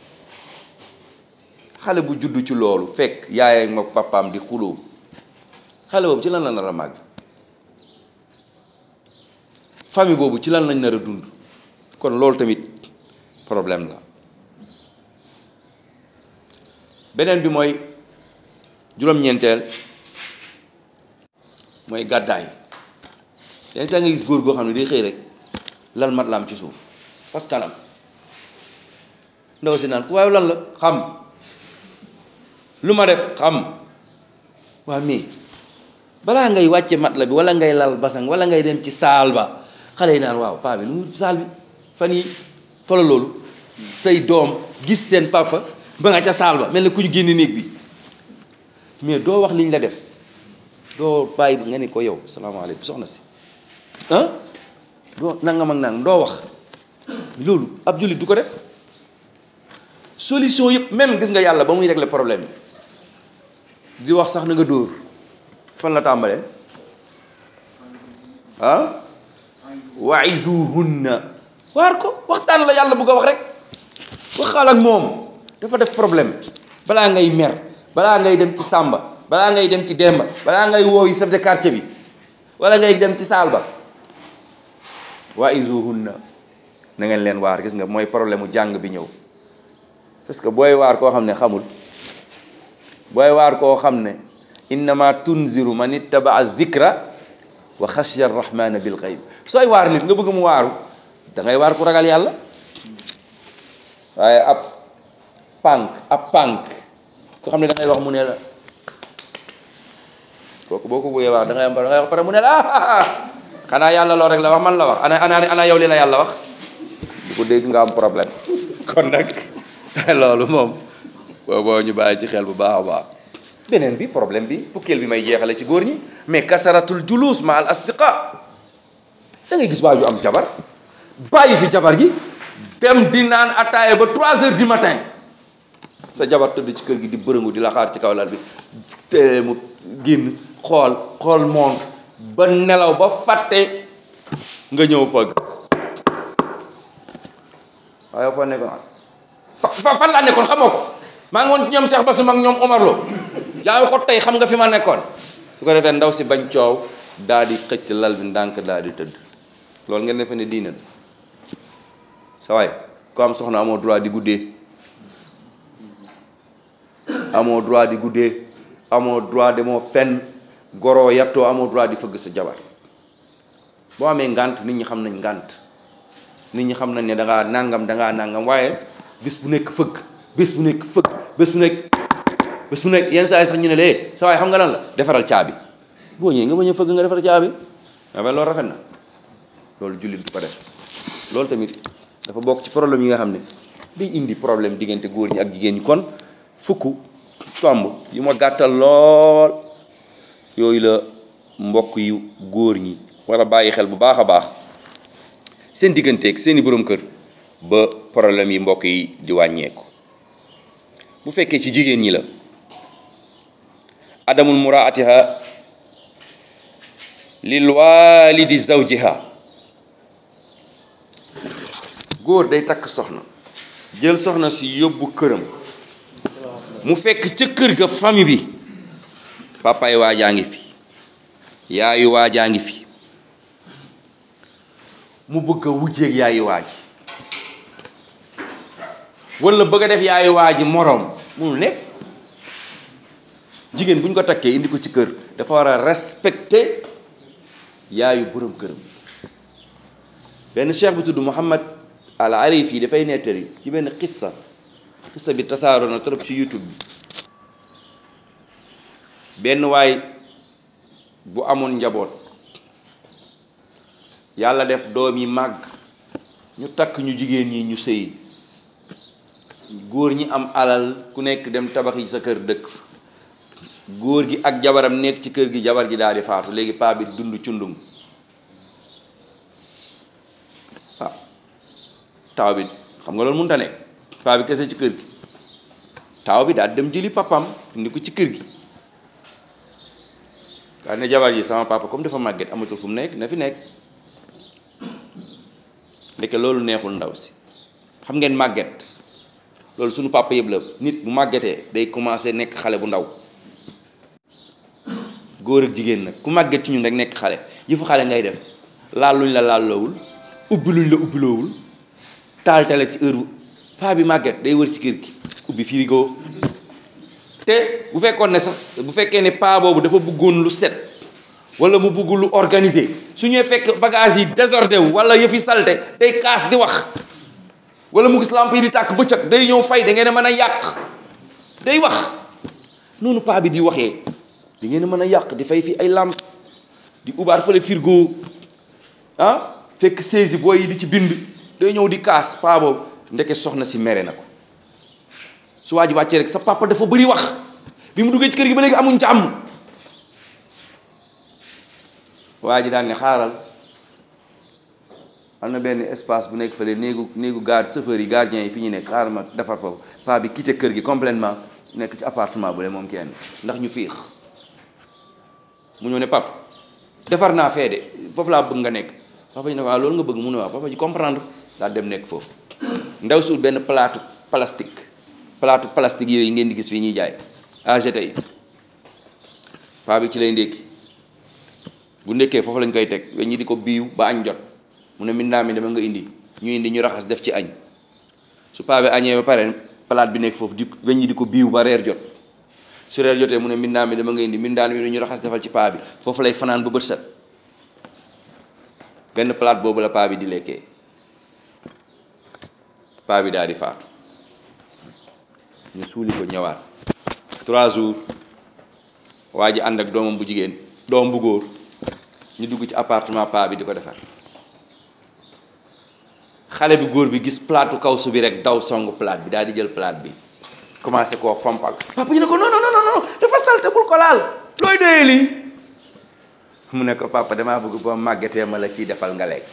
xale bu judd ci loolu fekk yaayam ma papaam di xuloo xale boobu ci lan la nar a màgg famille boobu ci lan lañ nar a dund kon loolu tamit problème la beneen bi mooy juróom-ñeenteel mooy gàddaay yenn saa nga gis góor goo xam ne day xëy rek lal mat la am ci suuf fas kanam ndaw si naan ku waaye lan la xam lu ma def xam waa mais balaa ngay wàcce mat la bi wala ngay lal basang wala ngay dem ci saal ba xale yi naan waaw paa bi lu mu saal bi fan yi xoolal loolu say doom gis seen papa ba nga ca saal ba mel ne ku ñu génne néeg bi mais doo wax liñ la def doo bàyyi nga ne ko yow salaamaaleykum soxna si ah doo nangam ak nangam doo wax loolu ab jullit du ko def solution yëpp même gis nga yàlla ba muy régler problème bi di wax sax na nga dóor fan la tàmbalee ah waizuhunna waar ko waxtaan la yàlla bëgg a wax rek waxal ak moom dafa def problème balaa ngay mer balaa ngay dem ci sàmba balaa ngay dem ci demba balaa ngay woowi chef de quartier bi wala ngay dem ci saal ba waizuhunna na ngeen leen waar gis nga mooy problème mu jàng bi ñëw parce que booy waar koo xam ne xamul booy waar koo xam ne innama tunziru man ittabaa dhikra wa xashiya arrahmana bil ghaib sooy waar nit nga bëgg mu waaru da ngay waar ku ragal yàlla waaye ab pànk ab pànk ko xam ne da ngay wax mu ne la kooku boo ko bëggee wax da ngay am da ngay wax pare mu ne la ah xanaa yàlla loo rek la wax man la wax ana ana ana yow li la yàlla wax du ko dégg nga am problème kon nag loolu moom booboo ñu bàyyi ci xel bu baax a baax beneen bi problème bi fukkeel bi may jeexale ci góor ñi mais kasaratul julus ma al asdiqa da ngay gis waa ju am jabar bàyyi fi jabar ji dem di naan ataaya ba trois heures du matin sa jabar tëdd ci kër gi di bërëngu di la xaar ci kaw lal bi te mu génn xool xool montre ba nelaw ba fàtte nga ñëw fëgg waaye foo nekkoon fa fan laa nekkoon xamoo ko maa ngi woon ci ñoom Cheikh Bassoum ak ñoom Omar Lo yaa ngi ko tey xam nga fi ma nekkoon su ko defee ndaw si bañ coow daal di xëcc lal bi ndànk daal di tëdd loolu ngeen defe ne diine la sa waay ko am soxna amoo droit di guddee amoo droit di guddee amoo droit demoo fenn goroo yattoo amoo droit di fëgg sa jabar boo amee ngànt nit ñi xam nañ ngànt nit ñi xam nañ ne dangaa nangam dangaa nangam waaye bis bu nekk fëgg bés bu nekk fëgg bés bu nekk bés bu nekk yenn saa yi sax ñu ne lee sa waay xam nga lan la defaral caabi boo ñëwee nga bañ a fëgg nga defar caabi dafa loolu rafet na loolu jullit du ko def loolu tamit dafa bokk ci problème yi nga xam ne day indi problème diggante góor ñi ak jigéen ñi kon fukk tomb yu ma gàttal lool yooyu la mbokk yu góor ñi war a bàyyi xel bu baax a baax seen digganteeg seeni borom kër ba problème yi mbokk yi di wàññeeku bu fekkee ci jigéen ñi la adamul muraatiha lil walidi zawjiha góor day takk soxna jël soxna si yóbbu këram mu fekk ca kër ga famille bi papaay waajaa ngi fi yaayu waajaa ngi fi mu bëgg a wujjeeg yaayu waaj wala bëgg a def yaayu waaji moroom munul nekk jigéen bu ñu ko takkee indi ko ci kër dafa war a respecter yaayu borom këram benn cheikh bu tudd Muhammad al Arif yi dafay nettali ci benn xissa xissa bi tasaaroo na trop ci YouTube bi benn waay bu amoon njaboot yàlla def doom yi màgg ñu takk ñu jigéen ñi ñu sëy góor ñi am alal ku nekk dem tabax yi sa kër dëkk góor gi ak jabaram nekk ci kër gi jabar ji daal di faatu léegi paa bi dund cundum ah taaw bi xam nga loolu mënut a nekk paa bi kese ci kër gi taaw bi daal dem jëli papam indi ko ci kër gi daal ne jabar ji sama papa comme dafa màgget amatul fu mu nekk na fi nekk ndeke loolu neexul ndaw si xam ngeen màgget loolu suñu papa yëpp la nit bu màggetee day commencé nekk xale bu ndaw góor ak jigéen nag ku màgget ci ñun rek nekk xale yëfu xale ngay def laal luñ la laalloowul ubbi luñ la ubbiloowul taal tale ci heure paa bi màgget day wër ci kër gi ubbi frigo te bu fekkoon ne sax bu fekkee ne paa boobu dafa bëggoon lu set wala mu bëgg lu organisé su ñuy fekk bagage yi désordre wu wala yëfi salte day kaas di wax wala mu gis lamp yi di tàkk bëccëg day ñëw fay da ngeen a mën a yàq day wax noonu paa bi di waxee di ngeen a mën a yàq di fay fi ay lamp di ubaat fële frigo ah fekk saisi booy yi di ci bind day ñëw di kaas paa boobu ndeke soxna si mere na ko su waa ji wàccee rek sa papa dafa bëri wax bi mu duggee ci kër gi ba léegi amuñ jàmm waa ji daan ne xaaral am na benn espace bu nekk fële néegu néegu garde chauffeur yi gardien yi fi ñu nekk xaaral ma defar foofu paa bi quitté kër gi complètement nekk ci appartement bu le moom kenn ndax ñu fiix mu ñëw ne pap defar naa fee de foofu laa bëgg nga nekk papa ji ne ko waaw loolu nga bëgg mu ne waaw papa ji comprendre daal dem nekk foofu ndaw suul benn palaatu plastique palaatu plastique yooyu ngeen di gis fii ñuy jaay AGT yi paa bi ci lay ndékki bu ndekkee foofu lañ koy teg weñ ñi di ko biiw ba añ jot mu ne mindaa mi dama nga indi ñu indi ñu raxas def ci añ su paa bi añee ba pare palaat bi nekk foofu di weñ ñi di ko biiw ba reer jot su reer jotee mu ne mindaa mi dama nga indi mindaan mi ñu raxas defal ci paa bi foofu lay fanaan ba bët set benn palaat boobu la paa bi di lekkee paa bi daal di faatu ñu suuli ko ñëwaat trois jours waa ji ànd ak doomam bu jigéen doom bu góor ñu dugg ci appartement paa bi di ko defar xale bi góor bi gis plaatu kawsu bi rek daw songu plate bi daal di jël plate bi commencé koo fompal papa ñu ne ko non non non non dafa salte bul ko laal looy doyee lii mu ne ko papa damaa bëgg boo màggetee ma la ciy defal nga lekk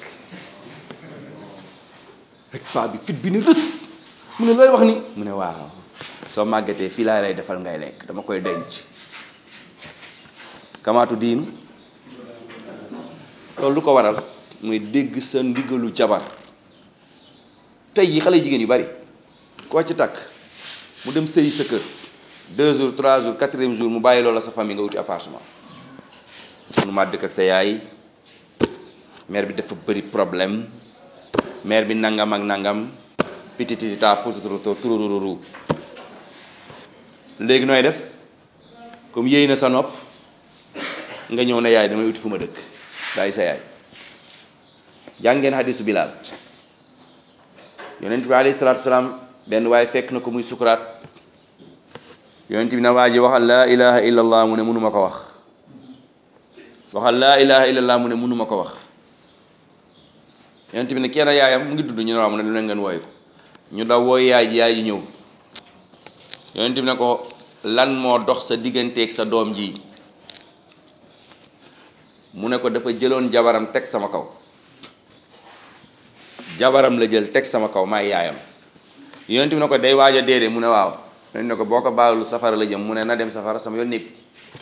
rek paa bi fit bi ni rës mu ne looy wax ni mu ne waaw soo màggetee fii laa lay defal ngay lekk dama koy denc kamaatu diinu loolu lu ko waral muy dégg sa ndigalu jabar tey yi xale jigéen yu bari koo ci takk mu dem sëyi sa kër deux jours trois jours quatrième jour mu bàyyi loola sa famille nga wuti appartement munu maa dëkk ak sa yaay mère bi dafa bëri problème mère bi nangam ak nangam pititita pututuruto turururu léegi nooy def comme yéy na sa nopp nga ñëw ne yaay damay uti fu ma dëkk bàyyi sa yaay jàngeen hadisu Bilaal yonent bi alayhi salaatu salaam benn waaye fekk na ko muy sukuraat yonent bi na waa ji waxal laa ilaha illa allah mu ne mënuma ko wax waxal laa ilaha illallah mu ne mënuma ko wax yonent bi ne kenn yaayam mu ngi dudd ñu ne waaw mu ne lu ne ngeen wooye ko ñu daw wooy yaay ji yaay ji ñëw yonent bi ne ko lan moo dox sa digganteeg sa doom ji mu ne ko dafa jëloon jabaram teg sama kaw jabaram la jël teg sama kaw maay yaayam yonent bi ne ko day waaj a déedee mu ne waaw yonent ne ko boo ko baalu safara la jëm mu ne na dem safara sama yoon nekk ci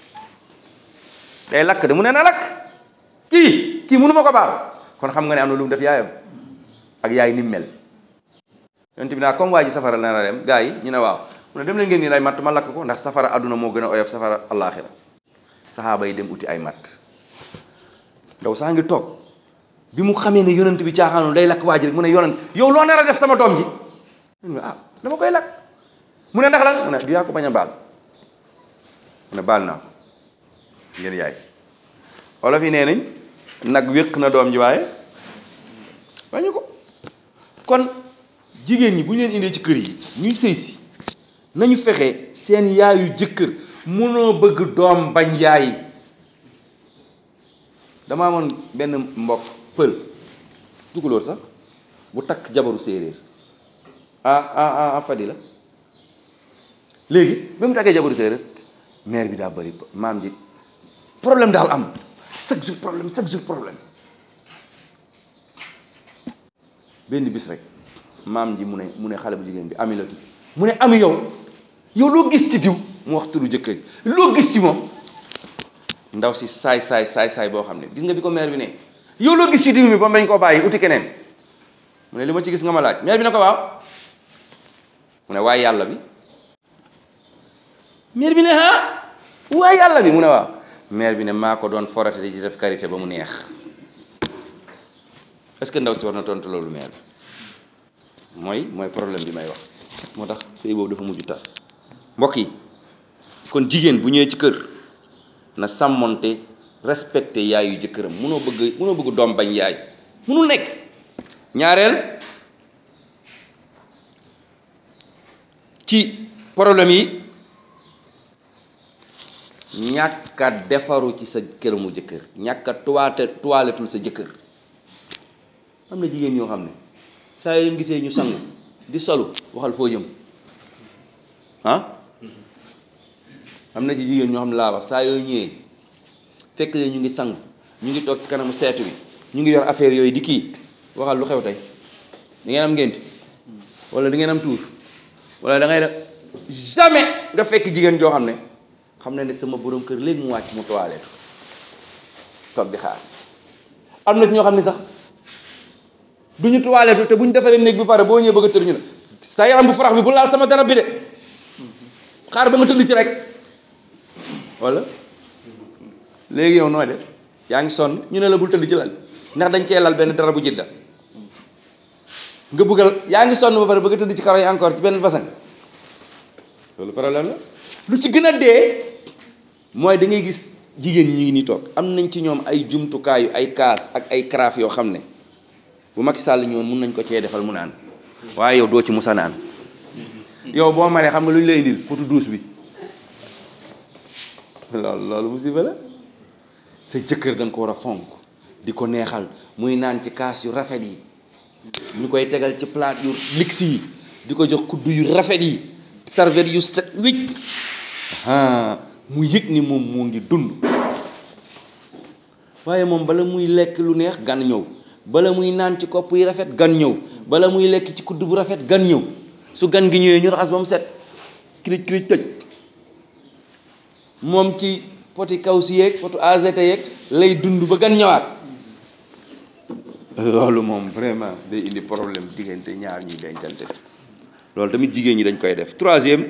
day lakk de mu ne na lakk kii kii mënu ma ko baal kon xam nga ne am na lu mu def yaayam ak yaay ni mu mel yonent bi naa comme waa ji safara la na dem gaa yi ñu ne waaw mu ne dem leen ngeen nii lay matt ma lakk ko ndax safara àdduna moo gën a oyof safara allaaxira saxaaba yi dem uti ay matt ndaw saa ngi toog bi mu xamee ne yonent bi caaxaanul day lakk waa ji rek mu ne yonent yow loo nar a def sama doom ji mu ne ah dama koy lakk mu ne ndax lan mu ne du yaa ko bañ a baal mu ne baal naa ko si ngeen yaay wolof yi nee nañ nag wéq na doom ji waaye bañu ko kon jigéen ñi bu ñu leen indee ci kër yi ñuy sëy si nañu fexe seen yaayu jëkkër mënoo bëgg doom bañ yaay dama amoon benn mbokk pël tukulóor sax bu takk jabaru séeréer ah ah ah fadi la léegi ba mu takkee jabaru séeréer mère bi daa bëri maam ji problème daal am chaque jour problème chaque jour problème benn bis rek maam ji mu ne mu ne xale bu jigéen bi ami la tudd mu ne ami yow yow loo gis ci diw mu wax turu jëkkër ji loo gis ci moom ndaw si saay saay saay saay boo xam ne gis nga bi ko mère bi ne yow loo gis ci diw mi ba bañ koo bàyyi uti keneen mu ne li ma ci gis nga ma laaj mère bi ne ko waaw mu ne waaye yàlla bi mère bi ne ah waaye yàlla bi mu ne waaw mère bi ne maa ko doon forate di def karité ba mu neex est-ce que ndaw si war na tontu loolu mère bi mooy mooy problème bi may wax moo tax sëy boobu dafa mujj tas mbokk yi kon jigéen bu ñëwee ci kër na sàmmonte respecté yaayu jëkkëram munoo bëgg munoo bëgg doom bañ yaay munul nekk ñaareel ci problème yi ñàkk a defaru ci sa këramu jëkkër ñàkk a tuwaate tuwaaletul sa jëkkër am na jigéen ñoo xam ne saa yu leen gisee ñu sangu di solu waxal foo jëm ah am na ci jigéen ñoo xam ne laa wax saa yoo ñëwee fekk leen ñu ngi sangu ñu ngi toog ci kanamu seetu bi ñu ngi yor affaire yooyu di kii waxal lu xew tey da ngeen am ngént wala da ngeen am tuur wala da ngay def jamais nga fekk jigéen joo xam ne xam ne ne sama borom kër léegi mu wàcc mu toiletu toog di xaar am na ci ñoo xam ne sax du ñu toiletu te bu ñu defaree néeg bi pare boo ñëwee bëgg a tër ñu ne sa yaram bu farax bi bu laal sama darab bi de xaar ba nga tëdd ci rek wala léegi yow nooy def yaa ngi sonn ñu ne la bul tëdd ci lal ndax dañ cee lal benn dara bu jidda nga bëggal yaa ngi sonn ba pare bëgg a tëdd ci karo yi encore ci benn basan loolu problème la lu ci gën a dee mooy da ngay gis jigéen ñi ñu ngi nii toog am nañ ci ñoom ay jumtukaayu ay kaas ak ay carafe yoo xam ne bu Macky Sall ñëwoon mun nañ ko cee defal mu naan waaye yow doo ci musa naan yow boo maree xam nga lu ñu lay indil potu douche bi loolu loolu musiba la sa jëkkër da nga ko war a fonk di ko neexal muy naan ci kaas yu rafet yi ñu koy tegal ci plat yu lix yi di ko jox kuddu yu rafet yi serviette yu set wicc mu yëg ni moom moo ngi dund waaye moom bala muy lekk lu neex gan ñëw bala muy naan ci kopp yi rafet gan ñëw bala muy lekk ci kudd bu rafet gan ñëw su gan gi ñëwee ñu raxas ba mu set kirij kirij tëj moom ci poti kaw si yeeg potu AZT yeeg lay dund ba gan ñëwaat loolu moom vraiment day indi problème diggante ñaar ñuy dencante loolu tamit jigéen ñi dañ koy def troisième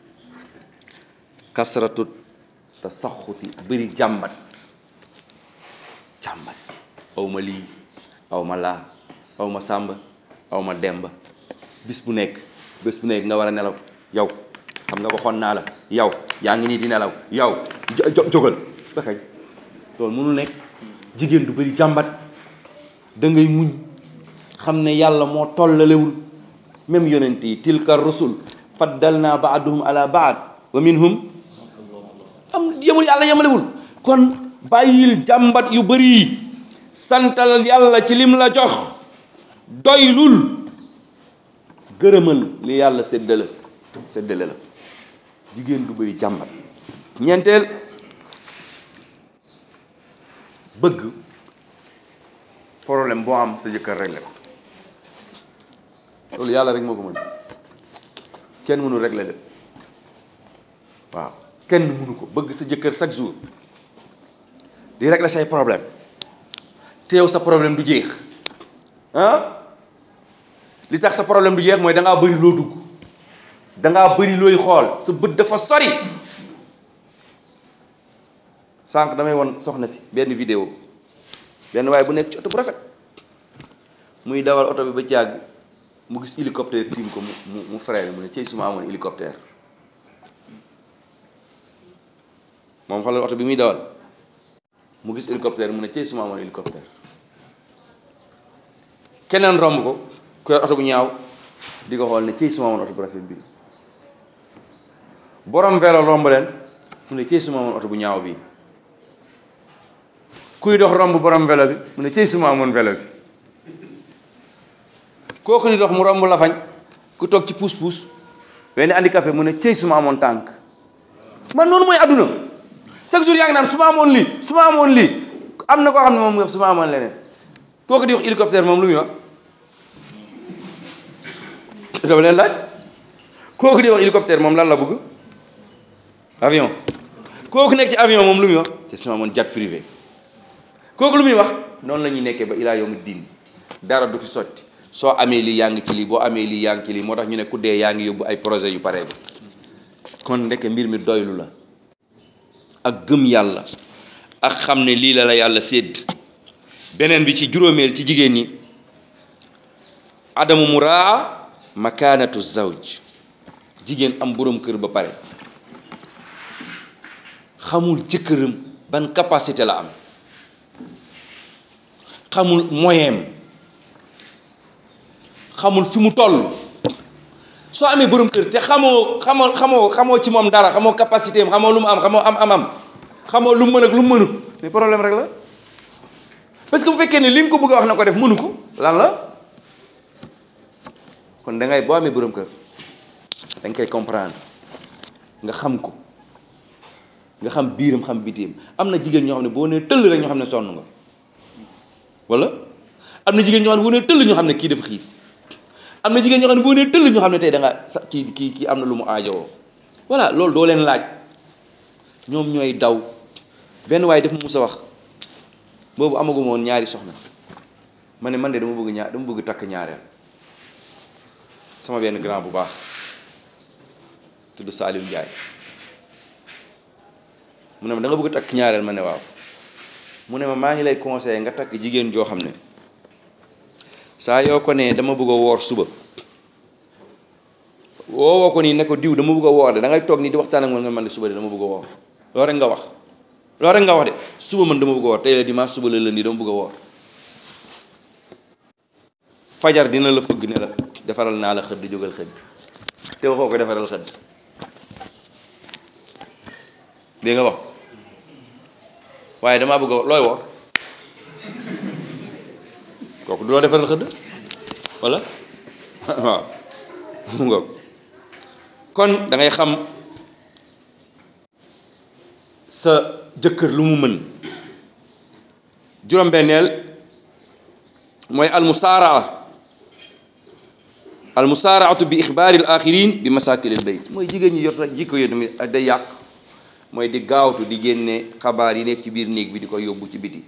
kasratu tasaxuti bëri jàmbat jàmbat aw ma lii aw ma laa aw ma sàmba aw ma demba bis bu nekk bés bu nekk nga war a nelaw yow xam nga waxoon naa la yow yaa ngi nii di nelaw yow jógal ba kañ loolu mënul nekk jigéen du bëri jàmbat da ngay muñ xam ne yàlla moo tollalewul même yonent yi tilka rusul faddalna baaduhum ala baad wa minhum am yemul yàlla yemalewul kon bàyyil jàmbat yu bari santal yàlla ci lim la jox doylul gërëmal li yàlla séddale séddale la jigéen du bari jàmbat ñeenteel bëgg problème boo am sa jëkkër réglé ko loolu yàlla rek moo ko mën kenn mënu réglé lépp waaw kenn mënu ko bëgg sa jëkkër chaque jour di réglé say problème te yow sa problème du jeex ah li tax sa problème du jeex mooy da ngaa bëri loo dugg da ngaa bëri looy xool sa bët dafa sori sànq damay won soxna si benn vidéo benn waaye bu nekk ci oto bu rafet muy dawal oto bi ba jàgg mu gis hélicoptère tiim ko mu mu mu freiné mu ne cey suma amoon hélicoptère moom xoolal oto bi muy dawal mu gis hélicoptère mu ne cey suma amoon hélicoptère keneen romb ko ku yor oto bu ñaaw di ko xool ne cey suma amoon oto bu rafet bi borom vélo romb leen mu ne cey suma amoon oto bu ñaaw bi kuy dox romb borom vélo bi mu ne cey suma amoon vélo bi kooku di dox mu romb la fañ ku toog ci puus puus benn handicapé mu ne cey suma amoon tànk man noonu mooy àdduna chaque jour yaa ngi naan su ma amoon lii su ma amoon lii am na koo xam ne moom mu wax su ma amoon leneen kooku di wax hélicoptère moom lu muy wax dama leen laaj kooku di wax hélicoptère moom lan la bëgg avion kooku nekk ci avion moom lu muy wax te su ma amoon jet privé kooku lu muy wax noonu la ñuy nekkee ba ilaa yawmi diin dara du fi sotti soo amee lii yaa ngi ci lii boo amee lii yaa ngi ci lii moo tax ñu ne ku dee yaa ngi yóbbu ay projet yu paree ba kon ndeke mbir mi doylu la ak gëm yàlla ak xam ne lii la la yàlla sédd beneen bi ci juróomeel ci jigéen ñi adamu muraa makaanatu zawj jigéen am boroom kër ba pare xamul jëkkëram ban capacité la am xamul moyen xamul fi mu toll soo amee borom kër te xamoo xamoo xamoo xamoo ci moom dara xamoo capacité am xamoo lu mu am xamoo am amam xamoo lu mu mën ak lu mu mënut mais problème rek la parce que bu fekkee ne li nga ko bëgg a wax na ko def mënu ko lan la kon da ngay boo amee borom kër da nga koy comprendre nga xam ko nga xam biiram xam bitim am na jigéen ñoo xam ne boo nee tëll rek ñoo xam ne sonn nga wala am na jigéen ñoo xam ne boo nee tëll ñoo xam ne kii dafa xiif am na jigéen ñoo xam ne boo nee tëll ñoo xam ne tey da nga sa kii kii kii am na lu mu aajowoo voilà loolu doo leen laaj ñoom ñooy daw benn waaye daf mu mus a wax boobu amaguma woon ñaari soxna ma ne man de dama bëgg ñaar dama bëgg takk ñaareel sama benn grand bu baax tudd Saliou Ndiaye mu ne ma da nga bëgg takk ñaareel ma ne waaw mu ne ma maa ngi lay conseillé nga takk jigéen joo xam ne saa yoo ko nee dama bëgg a woor suba woowoo ko nii ne ko diw dama bëgg a woor de da ngay toog nii di waxtaan ak man nga man de suba de dama bëgg a woor loolu rek nga wax loolu rek nga wax de suba man dama bëgg a woor tey la dimanche suba la lundi dama bëgg a woor fajar dina la fëgg ne la defaral naa la xëdd jógal xëdd te waxoo ko defaral xëdd dégg nga wax waaye damaa bëgg a woor looy woor kooku du la defaral xëdd walla waaw mu ngoog kon da ngay xam sa jëkkër lu mu mën juróom-benneel mooy almusaaraa almusaaraatu bi ixbaari al axirin bi masaakil al bayt mooy jigéen ñi yor rek jikko yo tamit day yàq mooy di gaawtu di génne xabaar yi nekk ci biir néeg bi di ko yóbbu ci biti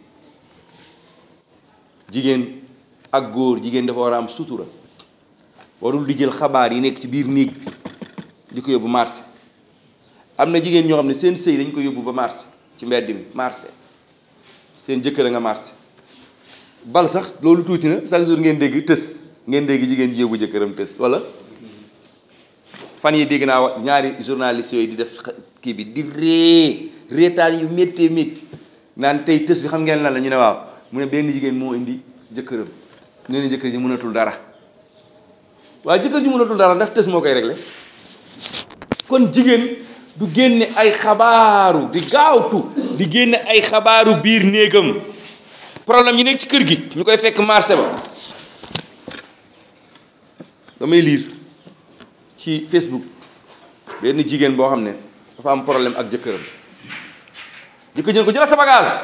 jigéen ak góor jigéen dafa war a am sutura warul di jël xabaar yi nekk ci biir néeg bi di ko yóbbu marché am na jigéen ñoo xam ne seen sëy dañ ko yóbbu ba marché ci mbedd mi marché seen jëkkër a nga marché bal sax loolu tuuti na chaque jour ngeen dégg tës ngeen dégg jigéen ji yóbbu jëkkëram tës wala fan yi dégg naa wa ñaari journaliste yooyu di def kii bi di ree reetaan yu méttee métti naan tey tës bi xam ngeen lan la ñu ne waaw mu ne benn jigéen moo indi jëkkëram nee na jëkkër ji mënatul dara waaye jëkkër ji mënatul dara ndax tës moo koy réglé kon jigéen du génne ay xabaaru di gaawtu di génne ay xabaaru biir néegam problème yi nekk ci kër gi ñu koy fekk marché ba damay liir ci Facebook benn jigéen boo xam ne dafa am problème ak jëkkëram jëkkër jël ko jëlal sa bagage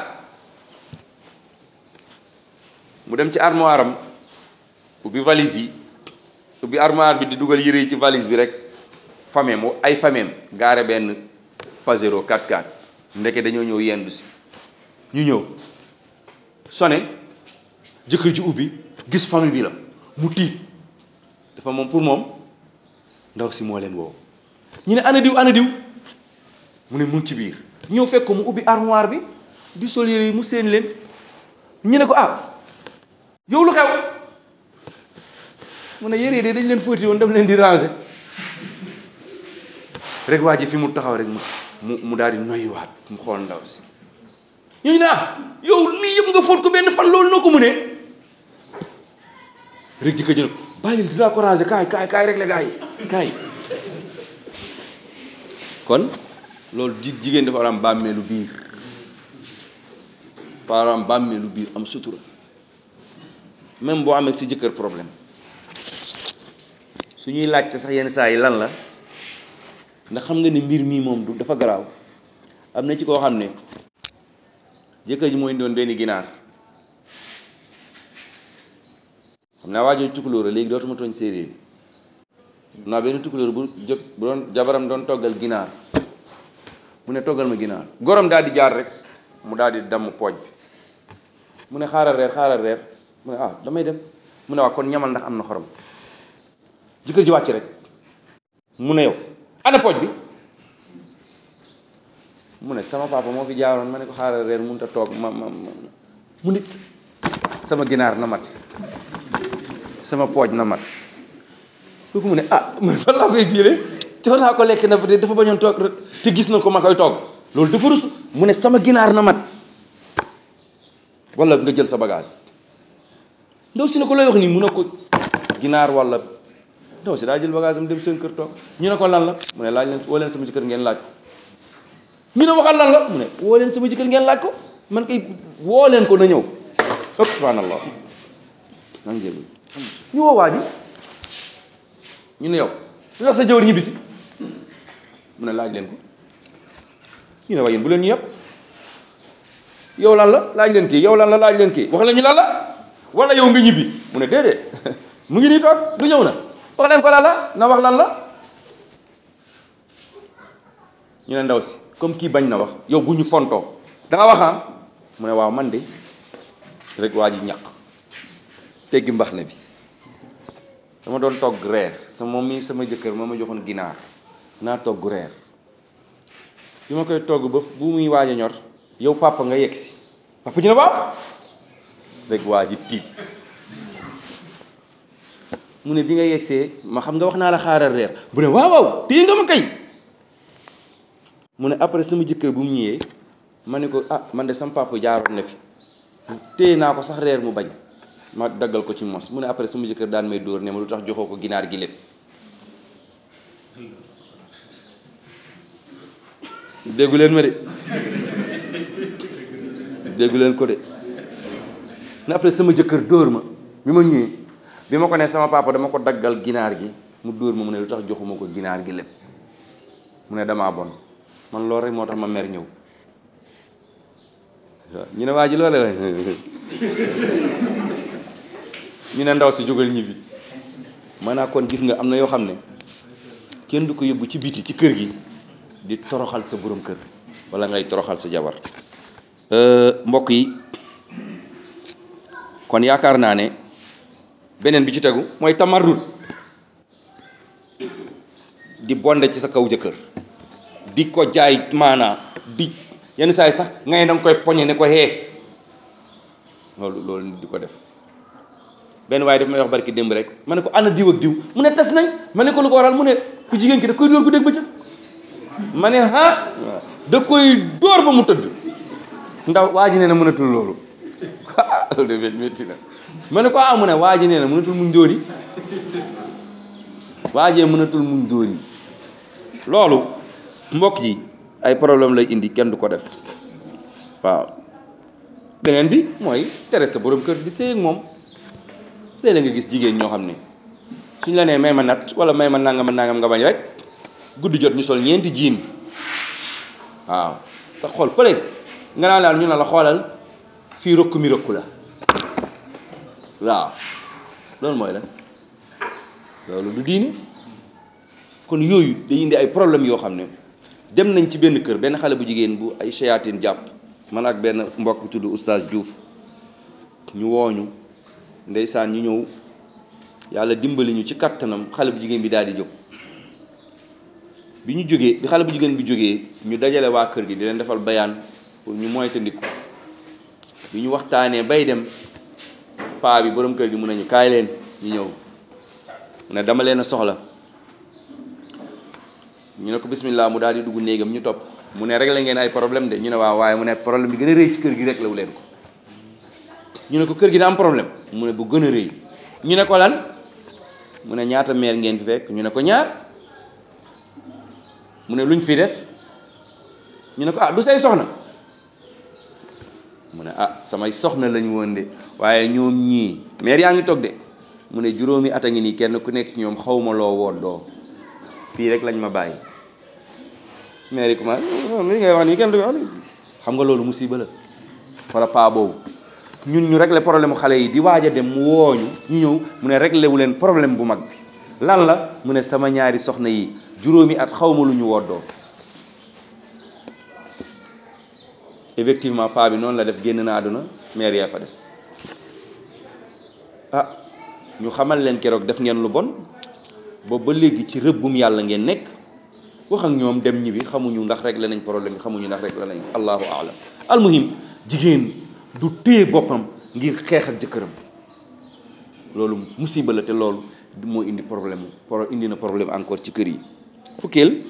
mu dem ci armoire am ubbi valise yi ubbi armoire bi di dugal yére yi ci valise bi rek famem ay famem gaare benn Pajero 4x4 ndeke dañoo ñëw yendu si ñu ñëw sone jëkkër ji ubbi gis famille bi la mu tiit dafa moom pour moom ndaw si moo leen woo ñu ne ana diw ana diw mu ne mu ngi ci biir ñëw fekk ko mu ubbi armoire bi di sol yére yi mu seen leen ñu ne ko ah yow lu xew mu ne yére yi de dañ leen fóoti woon daf leen di ranger rek waa ji fi mu taxaw rek mu mu mu daal di noyyiwaat mu xool ndaw si ñu ne ah yow lii yëpp nga fóot ko benn fan loolu noo ko mënee rek ji ko jël ko bàyyil dinaa ko ranger kaay kaay kaay rek la gaay kaay kon loolu ji jigéen dafa war am bàmmeelu biir dafa war am bàmmeelu biir am sutura même boo amee si jëkkër problème su ñuy laajte sax yenn saa yi lan la ndax xam nga ni mbir mii moom du dafa garaaw am na ci koo xam ne jëkkër ji mooy doon benn ginaar xam naa waajoo tukulóor a léegi dootuma tooñ séeréer yi xam naa benn tukulóor bu jë bu doon jabaram doon toggal ginaar mu ne toggal ma ginaar gorom daal di jaar rek mu daal di damm pooj bi mu ne xaaral reer xaaral reer mu ne ah damay dem mu ne waa kon ñamal ndax am na xorom jëkkër ji wàcc rek mu ne yow ana pooj bi mu ne sama papa moo fi jaaroon ma ne ko xaaral reer mënut a toog ma ma ma mu ne sama ginaar na mat sama pooj na mat kooku mu ne ah man fan laa koy fiile jox naa ko lekk na peut dafa bañoon toog rek te gis na ko ma koy togg loolu dafa rus mu ne sama ginaar na mat wala nga jël sa bagage ndaw si ne ko lay wax nii mu ne ko ginaar wala ndaw si daa jël bagage am dem seen kër toog ñu ne ko lan la mu ne laaj leen woo leen sama jëkkër ngeen laaj ko ñu ne waxal lan la mu ne woo leen sama jëkkër ngeen laaj ko man kay woo leen ko na ñëw ëpp subhanallah maa ngi jégul ñu woo waa ji ñu ne yow lu tax sa jëwër ñibbisi mu ne laaj leen ko ñu ne waa yéen bu leen ñu yëpp yow lan la laaj leen kii yow lan la laaj leen kii wax leen ñu lan la wala yow nga ñibbi mu ne déedéet mu ngi nii toog du ñëw na wax leen ko lan la na wax lan la ñu ne ndaw si comme kii bañ na wax yow bu ñu fontoo da nga wax ah mu ne waaw man de rek waa ji ñaq teggi mbax ne bi dama doon togg reer sama moom mi sama jëkkër moo ma joxoon ginaar naa togg reer bi ma koy togg ba bu muy waaj a ñor yow papa nga yegg si papa ji ne waaw rek waa ji tiit mu ne bi nga yeggsee ma xam nga wax naa la xaaral reer bu ne waaw waaw téye nga ma kay mu ne après sama jëkkër bu mu ñëwee ma ne ko ah man de sama papa jaaroon na fi téye naa ko sax reer mu bañ ma daggal ko ci mos mu ne après sama jëkkër daan may dóor ne ma lu tax joxoo ko ginaar gi lépp déggu leen ma de déggu leen ko de ne après sama jëkkër dóor ma bi ma ñëwee bi ma ko ne sama papa dama ko daggal ginaar gi mu dóor ma mu ne lu tax joxuma ko ginaar gi lépp mu ne damaa bon man loolu rek moo tax ma mer ñëw ñu ne waa ji loole waay ñu ne ndaw si jógal ñibbi maanaam kon gis nga am na yoo xam ne kenn du ko yóbbu ci biti ci kër gi di toroxal sa borom kër wala ngay toroxal sa jabar mbokk yi kon yaakaar naa ne beneen bi ci tegu mooy tamarrut di bonde ci sa kaw jëkkër di ko jaay maanaa di yenn saa yi sax ngay danga koy poñe ne ko hee loolu loolu nit di ko def benn waaye daf may wax barki démb rek ma ne ko ana diw ak diw mu ne tas nañ ma ne ko lu ko waral mu ne ku jigéen ki daf koy dóor bu dégg bëccëg ma ne ah da koy dóor ba mu tëdd ndaw waa ji nee na mënatul loolu ah loolu de métti na ma ne ko ah mu ne waa ji nee na mënatul muñ dóor yi waa jee mënatul muñ dóor yi loolu mbokk yi ay problème lay indi kenn du ko def waaw beneen bi mooy tere sa borom kër di sëy ak moom léeg-léeg nga gis jigéen ñoo xam ne suñ la nee may ma nat wala may ma nangam a nangam nga bañ rek guddi jot ñu sol ñeenti jiin waaw te xool fële nga naan daal ñu ne la xoolal fii rëkku mi rëkku la waaw loolu mooy la loolu du diini kon yooyu day indi ay problème yoo xam ne dem nañ ci benn kër benn xale bu jigéen bu ay shayatin jàpp man ak benn mbokk bu tudd oustaz Diouf ñu wooñu ndeysaan ñu ñëw yàlla dimbali ñu ci kattanam xale bu jigéen bi daal di jóg bi ñu jógee bi xale bu jigéen bi jógee ñu dajale waa kër gi di leen defal bayaan pour ñu moytandiku bi ñu waxtaanee bay dem paa bi borom kër gi mun nañu kaay leen ñu ñëw mu ne dama leen a soxla ñu ne ko bismillah mu daal di dugg néegam ñu topp mu ne réglé ngeen ay problème de ñu ne waaw waaye mu ne problème bi gën a rëy ci kër gi réglé wu leen ko ñu ne ko kër gi da am problème mu ne bu gën a rëy ñu ne ko lan mu ne ñaata meer ngeen fi fekk ñu ne ko ñaar mu ne luñ fi def ñu ne ko ah du say soxna mu ne ah samay soxna lañu woon de waaye ñoom ñii meer yaa ngi toog de mu ne juróomi at a ngi nii kenn ku nekk ci ñoom xaw ma loo woon doo fii rek lañ ma bàyyi meer yi commencé li ngay wax nii kenn du wax xam nga loolu musiba la wala paa boobu ñun ñu régler problème xale yi di waaj a dem mu wooñu ñu ñëw mu ne réglé wu leen problème bu mag bi lan la mu ne sama ñaari soxna yi juróomi at xaw ma lu ñu woddoo effectivement paa bi noonu la def génn na àdduna meer yaa fa des ah ñu xamal leen keroog def ngeen lu bon boobu ba léegi ci rëbbum yàlla ngeen nekk wax ak ñoom dem ñibbi xamuñu ndax réglé nañ problème bi xamuñu ndax réglé nañ allahu alam almuhim jigéen du téye boppam ngir xeex ak jëkkëram loolu musiba la te loolu moo indi problème pro indi na problème encore ci kër yi fukkeel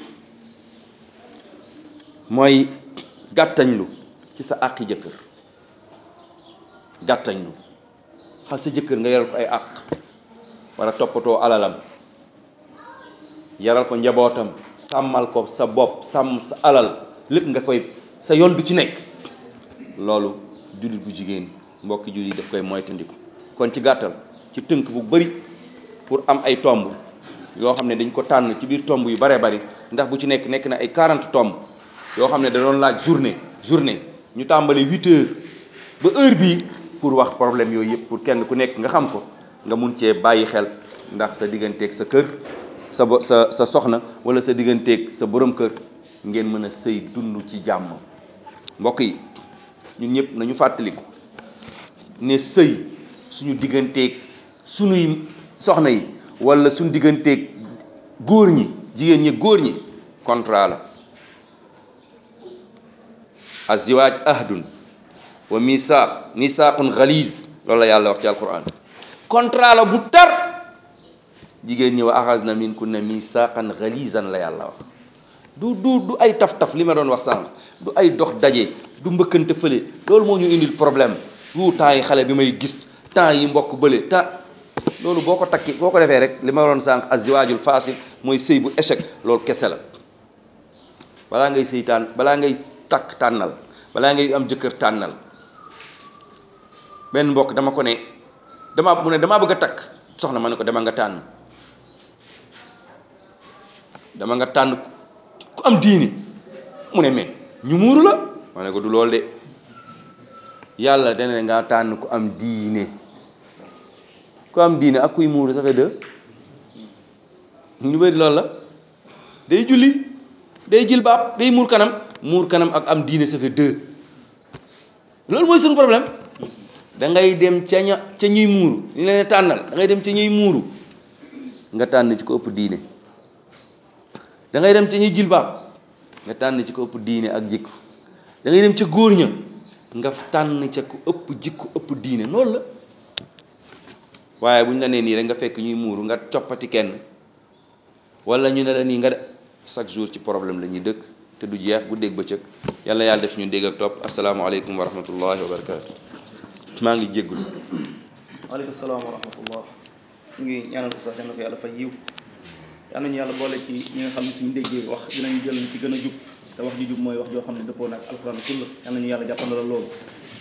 mooy gàttañlu ci sa àqi jëkkër gàttañlu xal sa jëkkër nga yaral ko ay àq war a toppatoo alalam yaral ko njabootam sàmmal ko sa bopp sàmm sa alal lépp nga koy sa yoon du ci nekk loolu jullit bu jigéen mbokki jullit daf koy moytandiku kon ci gàttal ci tënk bu bari pour am ay tomb yoo xam ne dañ ko tànn ci biir tomb yu baree bari ndax bu ci nekk nekk na ay 40 tomb yoo xam ne da doon laaj journée journée ñu tàmbali 8 heures ba heure bii pour wax problème yooyu yëpp pour kenn ku nekk nga xam ko nga mun cee bàyyi xel ndax sa digganteeg sa kër sa bo sa sa soxna wala sa digganteeg sa borom kër ngeen mën a sëy dund ci jàmm mbokk yi ñun ñëpp nañu fàttaliku ne sëy suñu digganteeg suñuy soxna yi wala suñu digganteeg góor ñi jigéen ñi góor ñi contrat la aziwaaj ahdun wa misaaq misaaqun xaliis loolu la yàlla wax ci alquran contrat la bu tar jigéen ñi wa axas na min kunna misaaqan xaliisan la yàlla wax du du du ay taf-taf li ma doon wax sànq du ay dox daje du mbëkkante fële loolu moo ñu indil problème wu temps yi xale bi may gis temps yi mbokk bële temps loolu boo ko takki boo ko defee rek li ma doon sànq azziwaajul fasil mooy sëy bu échec loolu kese la balaa ngay sëy tànn balaa ngay takk tànnal balaa ngay am jëkkër tànnal benn mbokk dama ko ne dama mu ne damaa bëgg a takk soxna ma ne ko dama nga tànn dama nga tànn ku am diini mu ne mais ñu muuru la ma ne ko du lool de yàlla dana ne nga tànn ku am diine ku am diine ak kuy muuru ça fait deux ñu bëri loolu la day julli day jil baab day muur kanam muur kanam ak am diine ça fait deux loolu mooy suñu problème da ngay dem ca ña ca ñuy muuru ñu leen tànnal da ngay dem ca ñuy muuru nga tànn ci ko ëpp diine da ngay dem ca ñuy jil baab nga tànn ci ko ëpp diine ak jikko da ngay dem ca góor ña nga tànn ca ku ëpp jikko ëpp diine loolu la waaye bu ñu la nee nii rek nga fekk ñuy muuru nga coppati kenn wala ñu ne la nii nga de chaque jour ci problème la ñuy dëkk te du jeex bu dégg bëccëg yàlla yàlla def ñu dégg ak topp asalaamaaleykum wa rahmatullahi wa barakaatu maa ngi jéggulu waaleykum salaam wa rahmatullah ñu ngi ñaanal ko sax yal na ko yàlla fay yiw yal nañu yàlla boole ci ñi nga xam ne suñu déggee wax dinañu jël ci gën a jub te wax ju jub mooy wax joo xam ne dëppoo na ak alxuraan sunna yal nañu yàlla jàppandalal loolu